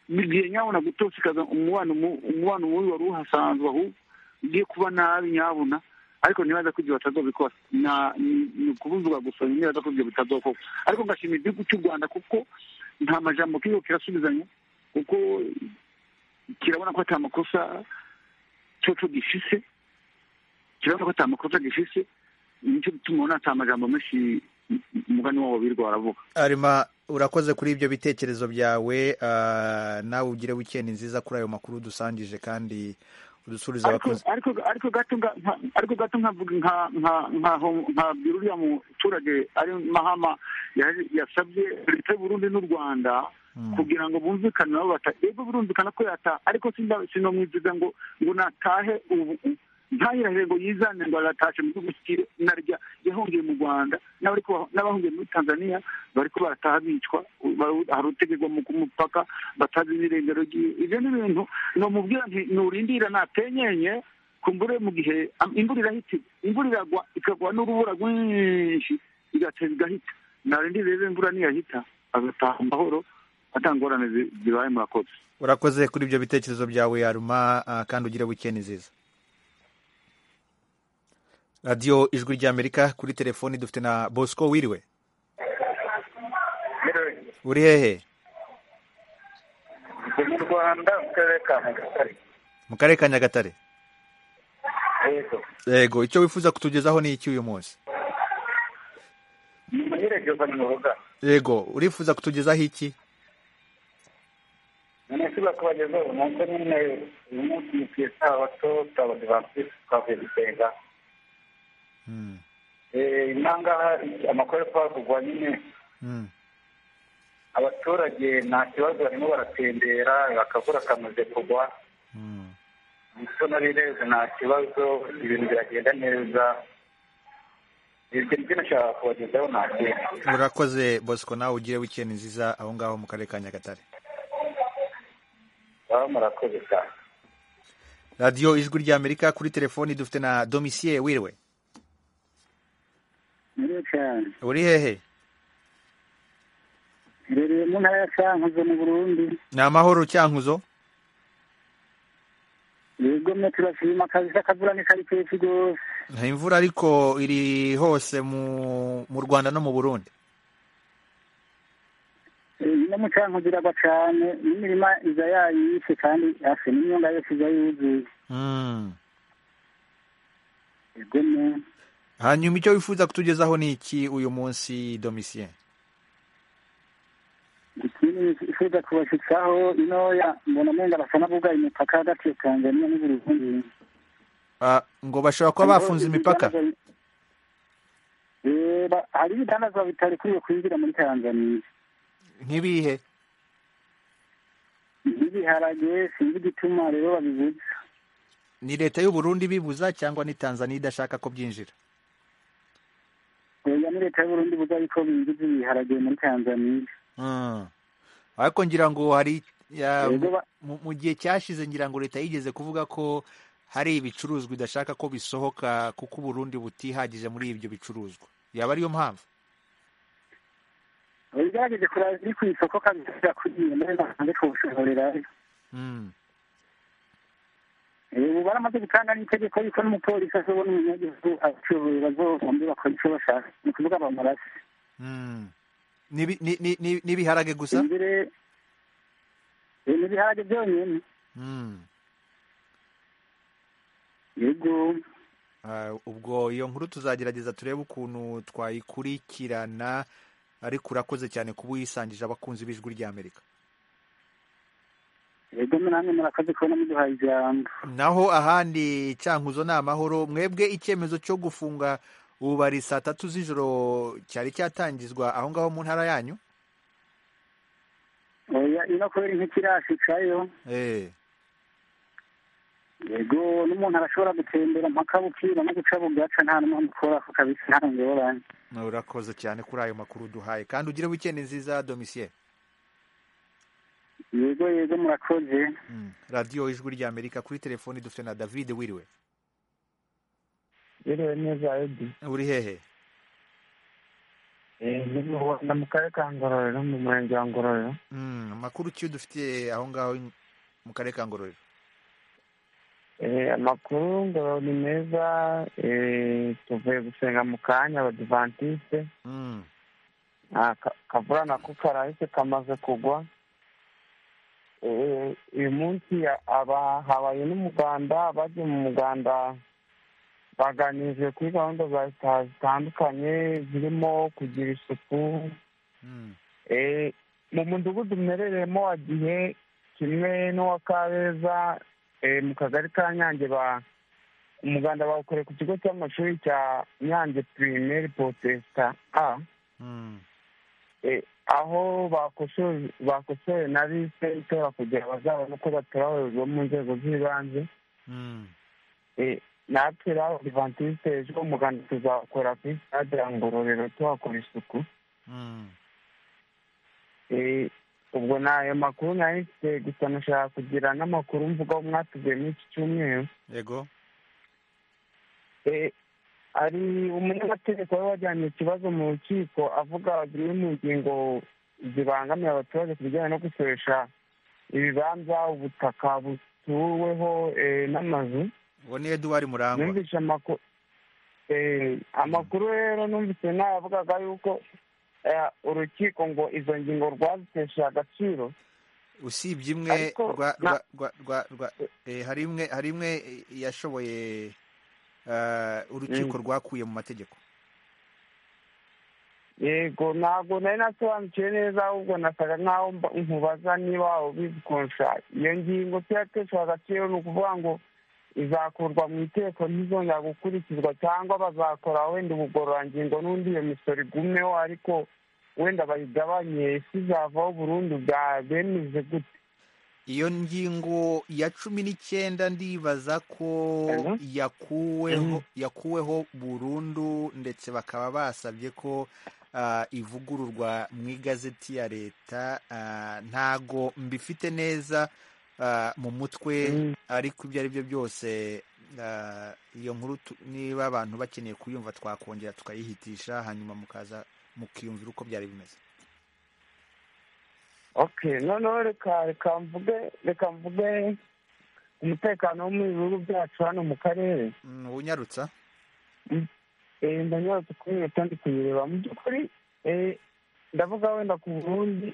bigiye nyabona gutosikaza umubano umubano mubi wari uhasanzwe ahubwo ugiye kuba nabi nyabona ariko ntibaza ko ibyo batazobikora ni ukubuzuga gusa ntibaza ko ibyo bitazokorwa ariko ngashimira igihugu cy'u rwanda kuko nta majambo kiriho kirasubizanya kuko kirabona ko ata makosa coco gifise kirabona ko ata makosa gifise nicyo bituma ubona ata majambo menshi umugani wabo birwa baravuga arima urakoze kuri ibyo bitekerezo byawe nawe ugire wikendi nziza kuri ayo makuru dusangije kandi udusubiza abakozi ariko gato nkabwira uriya muturage ari mahama yasabye leta y'uburundi n'u rwanda kugira ngo bumvikane nabo bata ego birumvikana ko yata ariko sinomwiziza ngo ngo natahe ubu ntayirahire ngo yizane ngo aratashe mu gihugu narya yahungiye mu rwanda n'abahungiye muri tanzania bariko barataha bicwa hari utegegwa ku mupaka batazi n'irengero ryiwe ibyo ni ibintu nomubwira nti nurindira natenyenye kumbure mu gihe imvura irahita imvura iragwa ikagwa n'urubura rwinshi igateza igahita narindira rero imvura niyahita agataha amahoro atangorane zibaye murakoze urakoze kuri ibyo bitekerezo byawe yaruma kandi ugire wikeni nziza radiyo ijwi ry'amerika kuri telefoni dufite na bosco wiriwe uri hehe mu rwanda mu karere ka nyagatare mu karere ka nyagatare yego yego icyo wifuza kutugezaho ni iki uyu munsi umunyereza ni muruga yego urifuza kutugezaho iki umunsi bakubagezaho uyu munsi nyine uyu munsi ni ku isabato twabadivantisite twavuye gusenga nangaha amakuru ari kuhavugwa nyine abaturage nta kibazo barimo baratembera bakavura akamaze kugwa n'abireze nta kibazo ibintu biragenda neza ibyo nashaka kubagezaho nta kintu urakoze bosco nawe ugire wikendi nziza aho ngaho mu karere ka nyagatare baba murakoze cyane radiyo ijwi ry'amerika kuri telefoni dufite na domisiye wiriwe uri hehe iherereye mu ntara ya cyankuzo mu burundi ni amahoro cyankuzo yego mwe turashima kabisa akavura ni kari kenshi rwose nta imvura ariko iri hose mu rwanda no mu burundi no mu cyankuzo iragwa cyane n'imirima iza yayishe kandi hafi n'inyunga yose iza yuzuye yego mwe hanyuma icyo wifuza kutugezaho ni iki uyu munsi domisiye ikindi nifuza kubashyitsaho inoya mbona umenga basa n'abugaye imipaka hagati ya tanzania n'uburundi ngo bashobora kuba bafunze imipaka hari ibidandazwa bitarikwiye kwinjira muri tanzania nk'ibihe nk'ibiharage sinzi igituma rero babibuza ni leta y'uburundi ibibuza cyangwa ni tanzania idashaka ko byinjira oya ni leta y'uburundi ivuga yuko binjiza ibiharage muri tanzania ariko ngira ngo hari mu gihe cyashize ngira ngo leta yigeze kuvuga ko hari ibicuruzwa idashaka ko bisohoka kuko uburundi butihagije muri ibyo bicuruzwa yaba ariyo mpamvu bigaragaje ko biri ku isoko kandi birakwiriye bakanze kubushorerayo ubu baramaze gutanga n'itegeko yuko n'umupolisi azobona umunyagihugu abacuruzi bazobombe bakora icyo bashaka ni ukuvuga bamurase n'ibiharage gusa n'ibiharage byonyine yego ubwo iyo nkuru tuzagerageza turebe ukuntu twayikurikirana ariko urakoze cyane kuba uyisangije abakunzi b'ijwi ry'amerika yego namwe murakoze kubona muduhaye ijambo naho ahandi cyankuzo ni amahoro mwebwe icyemezo cyo gufunga ububari saa tatu z'ijoro cyari cyatangizwa aho ngaho mu ntara yanyu oya ino kubera nk'ikirashicayo yego n'umuntu arashobora gutembera mpaka bukira no guca bugaca nta n'umuntu ukora ako kabisa nta ngorane urakoze cyane kuri ayo makuru duhaye kandi ugire wikendi nziza domisiye yego yego murakoze radiyo ijwi ry'amerika kuri telefoni dufite na david wiriwe wiriwe neza edi uri hehe ni mu karere ka ngororero mu murenge wa ngororero amakuru ki dufitiye aho ngaho mu karere ka ngororero amakuru ngo ni meza tuvuye gusenga mu kanya abadivantisite kavura nako karahise kamaze kugwa uyu munsi habaye n'umuganda bagiye mu muganda baganirije kuri gahunda za leta zitandukanye zirimo kugira isuku mu mudugudu umerereyemo wa gihe kimwe n'uwa kabeza mu kagari ka nyange umuganda bawukoreye ku kigo cy'amashuri cya nyange pirimeri potesita a aho bakosoye na liste itora kugira bazabone uko batorawe bo mu nzego z'ibanze natwe rero adivantiste ejo umuganda tuzawukora kuri stade ya ngororero tuhakora isuku ubwo ni ayo makuru nari mfite gusa nashaka kugira n'amakuru mvugaho mwatubwiye muri iki cyumweru yego hari umunyamategeko wari wajyanye ikibazo mu rukiko avuga zimwe mu ngingo zibangamiye abaturage ku bijyanye no gusoresha ibibanza ubutaka butuweho n'amazu uwo ni eduwari murangwa numvise amakuru amakuru rero numvise nayavugaga yuko urukiko ngo izo ngingo rwazitesheje agaciro usibye imwe hari imwe yashoboye urukiko rwakuye mu mategeko yego ntabwo nari nasobanukiwe neza ahubwo nasaga nkaho nkubaza niba waba ubikonsha iyo ngingo tuyatesha agaciro ni ukuvuga ngo izakurwa mu iteko ntizongera gukurikizwa cyangwa bazakora wenda ubugororangingo n'undi iyo misoro igumeho ariko wenda bayigabanye isi izavaho burundu bemeze gute iyo ngingo ya cumi n'icyenda ndibaza ko yakuweho yakuweho burundu ndetse bakaba basabye ko ivugururwa mu igazeti ya leta ntago mbifite neza mu mutwe ariko ibyo ari byo byose iyo nkuru niba abantu bakeneye kuyumva twakongera tukayihitisha hanyuma mukaza mukiyumvira uko byari bimeze ok noneho reka reka mvuge reka mvuge umutekano wo mu bihugu byacu hano mu karere unyarutsa ndanyarutse kuri leta ndi kuyireba mu by'ukuri ndavuga wenda ku burundi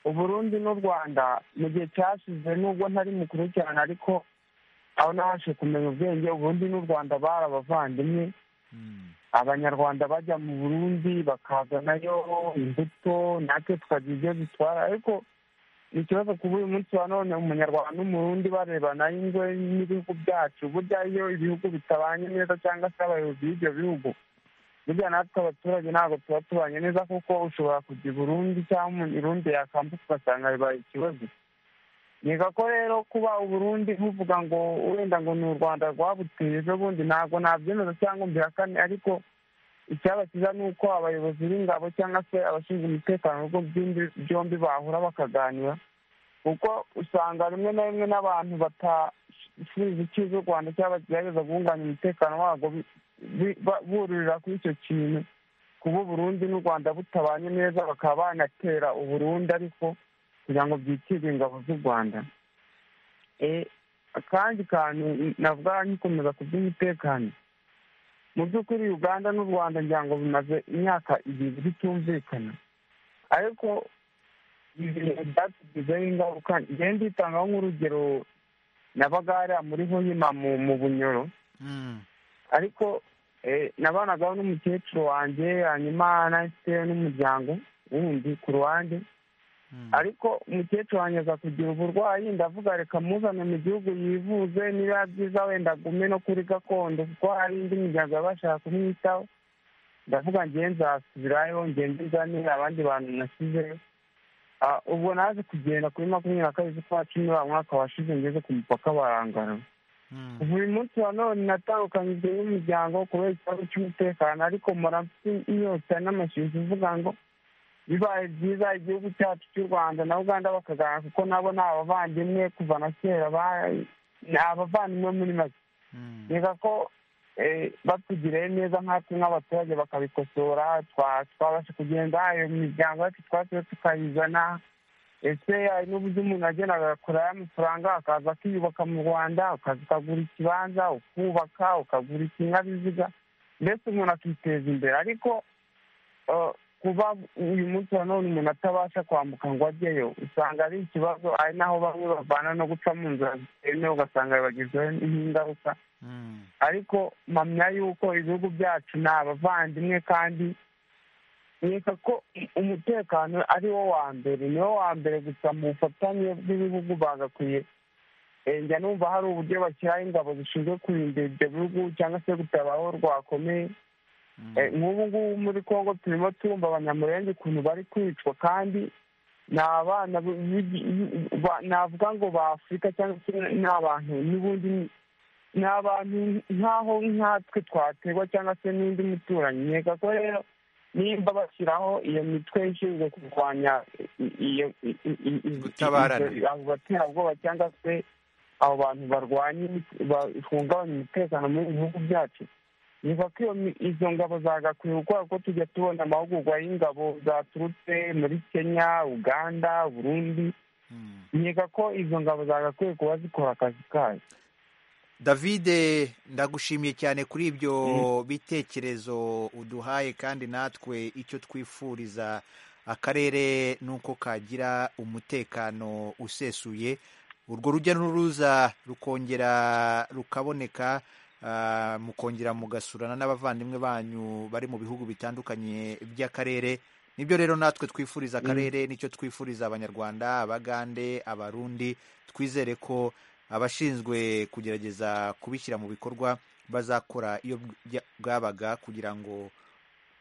uburundi n'u rwanda mu gihe cyashize nubwo ntari mukuru cyane ariko aho nabashe kumenya ubwenge uburundi n'u rwanda bari abavandimwe abanyarwanda bajya mu burundi bakazanayo imbuto natwe tukagira ibyo dutwara ariko ni ikibazo kuba uyu munsi wa none umunyarwanda n'umurundi barebana ingwe n'ibihugu byacu burya iyo ibihugu bitabanye neza cyangwa se abayobozi b'ibyo bihugu burya natwe abaturage ntabwo tuba tubanye neza kuko ushobora kujya i burundi cyangwa umurundi yakambuka ugasanga bibaye ikibazo niga ko rero kuba uburundi ntuvuga ngo wenda ngo ni u rwanda rwabuteye ejo bundi ntabwo nabyemeza cyangwa mbihakane ariko icyaba cyiza ni uko abayobozi b'ingabo cyangwa se abashinzwe umutekano mu bihugu byombi bahura bakaganira kuko usanga rimwe na rimwe n'abantu batashiriza icyiza u rwanda cyangwa bagerageza guhunganya umutekano warwo bururira kuri icyo kintu kuba uburundi n'u rwanda butabanye neza bakaba banatera uburundi ariko kugira ngo byitire ingabo z'u rwanda akandi kantu navuga nkikomeza ku by'umutekano mu by'ukuri uganda n'u rwanda ngira ngo bimaze imyaka ibiri bitumvikana ariko ibintu byatugizeho ingaruka ngenda nditangaho nk'urugero nabagara muri hoyima mu bunyoro ariko nabanagaho n'umukecuru wanjye hanyuma nahise n'umuryango wundi ku ruhande ariko umukecuru wanjye aza kugira uburwayi ndavuga reka muzane mu gihugu yivuze niba byiza wenda agume no kuri gakondo kuko hari indi miryango yaba bashaka kumwitaho ndavuga ngewe nzasubirayo ngende nzanire abandi bantu nasizeyo Ah, ubwo naje kugenda kuri makumyabiri na kabiri z'ukwa cumi wa mwaka washize ngeze ku mupaka wa Angara buri munsi wa none natandukanyijwe n'umuryango kubera ikibazo cy'umutekano ariko mpora mfite inyota n'amashyushyu uvuga ngo bibaye byiza igihugu cyacu cy'u rwanda na uganda bakaganira kuko nabo ni abavandimwe kuva na kera ba- ni abavandimwe muri make reka ko eh, batugiriye neza nkatwe nk'abaturage bakabikosora twa- twabasha kugenda ayo miryango yacu twasubiye tukayizana ese hari n'uburyo umuntu agenda agakurayo amafaranga akaza akiyubaka mu rwanda ukaza ukagura ikibanza ukubaka ukagura ikinyabiziga mbese umuntu akiteza imbere ariko eh, kuba uyu munsi wa none umuntu atabasha kwambuka ngo ajyeyo usanga ari ikibazo ari naho bamwe bavana no guca mu nzira zitemewe ugasanga bibagezeho n'ingaruka ariko mpamya yuko ibihugu byacu ni abavandimwe kandi nkeka ko umutekano ari wo wa mbere ni wo wa mbere gusa mu bufatanye bw'ibihugu bagakwiye Eh, njya numva hari uburyo bashyiraho ingabo zishinzwe kurinda ibyo bihugu cyangwa se gutabara aho rwakomeye Eh, nk'ubu ngubu muri congo turimo turumva abanyamurenge ukuntu bari kwicwa kandi ni abana bi- bi- bi- ba- navuga ngo ba afurika cyangwa se ni abantu n'ubundi ni- ni abantu nk'aho nkatwe twaterwa cyangwa se n'undi muturanyi nkeka ko rero nimba bashyiraho iyo mitwe ishinzwe kurwanya i- iyo- i- i- i- i- Gutabarana. ibyo- abo baterabwoba cyangwa se abo bantu barwanya imit- ba- bahungabanya umutekano muri ibi bihugu byacu niba ko iyo mi- izo ngabo zagakwiye gukora kuko tujya tubona amahugurwa y'ingabo zaturutse muri kenya uganda burundi nkeka ko izo ngabo zagakwiye kuba zikora akazi kazo david ndagushimiye cyane kuri ibyo bitekerezo uduhaye kandi natwe icyo twifuriza akarere ni uko kagira umutekano usesuye urwo rujya n'uruza rukongera rukaboneka ah, mukongera mugasurana n'abavandimwe banyu bari mu bihugu bitandukanye by'akarere nibyo rero natwe twifuriza akarere nicyo twifuriza abanyarwanda abagande abarundi twizere ko abashinzwe kugerageza kubishyira mu bikorwa bazakora iyo bya- bwabaga kugira ngo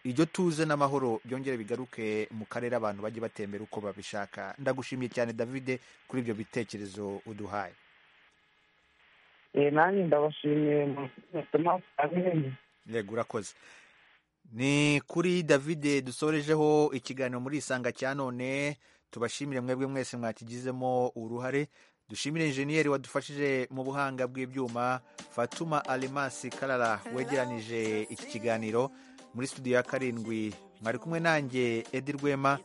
iryo tuze n'amahoro byongere bigaruke mu karere abantu bajye batembera uko babishaka ndagushimiye cyane david kuri ibyo bitekerezo uduhaye Eh, nanjye ndabashimiye mu maso abiri yego urakoze ni kuri david dusorejeho ikiganiro muri isanga cya none tubashimire mwebwe mwese mwakigizemo uruhare dushimire injeniyeri wadufashije mu buhanga bw'ibyuma fatuma alimasi karara wegeranije iki kiganiro muri studio ya karindwi mwari kumwe nanjye edi rwema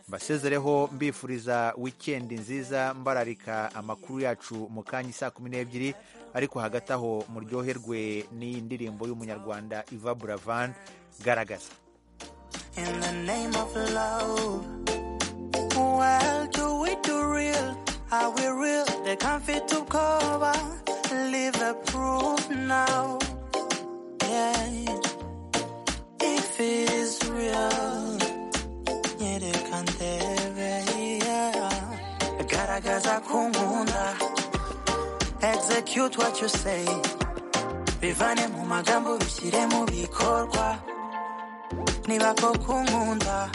mbasezereho mbifuriza wikendi nziza mbararika amakuru yacu mu kanya saa kumi n'ebyiri ariko hagati aho muryoherwe n'iyi ndirimbo y'umunyarwanda iva buravan garagaza in the name of love. Well, do we do real? Are we real? They can't fit to cover. Live a proof now. Yeah. If it is real, yeah, they can't yeah. Garagaza kumunda. Execute what you say. Bivane mu magambo bishyire mu bikorwa niba koko nkunda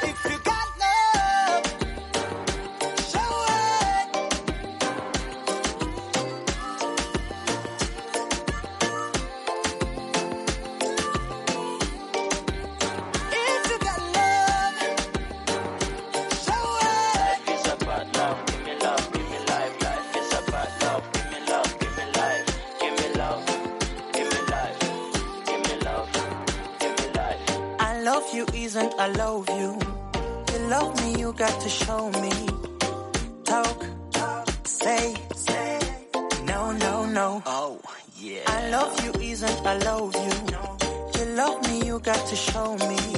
If you got love, show it. If you got love, show it. Life is about love. Give me love, give me life. Life is about love. Give me love, give me life. Give me love, give me life. Give me love, give me life. I love you isn't I love you. You love me, you got to show me. Talk, say, say. No, no, no. Oh, yeah. I love you isn't I love you. You love me, you got to show me.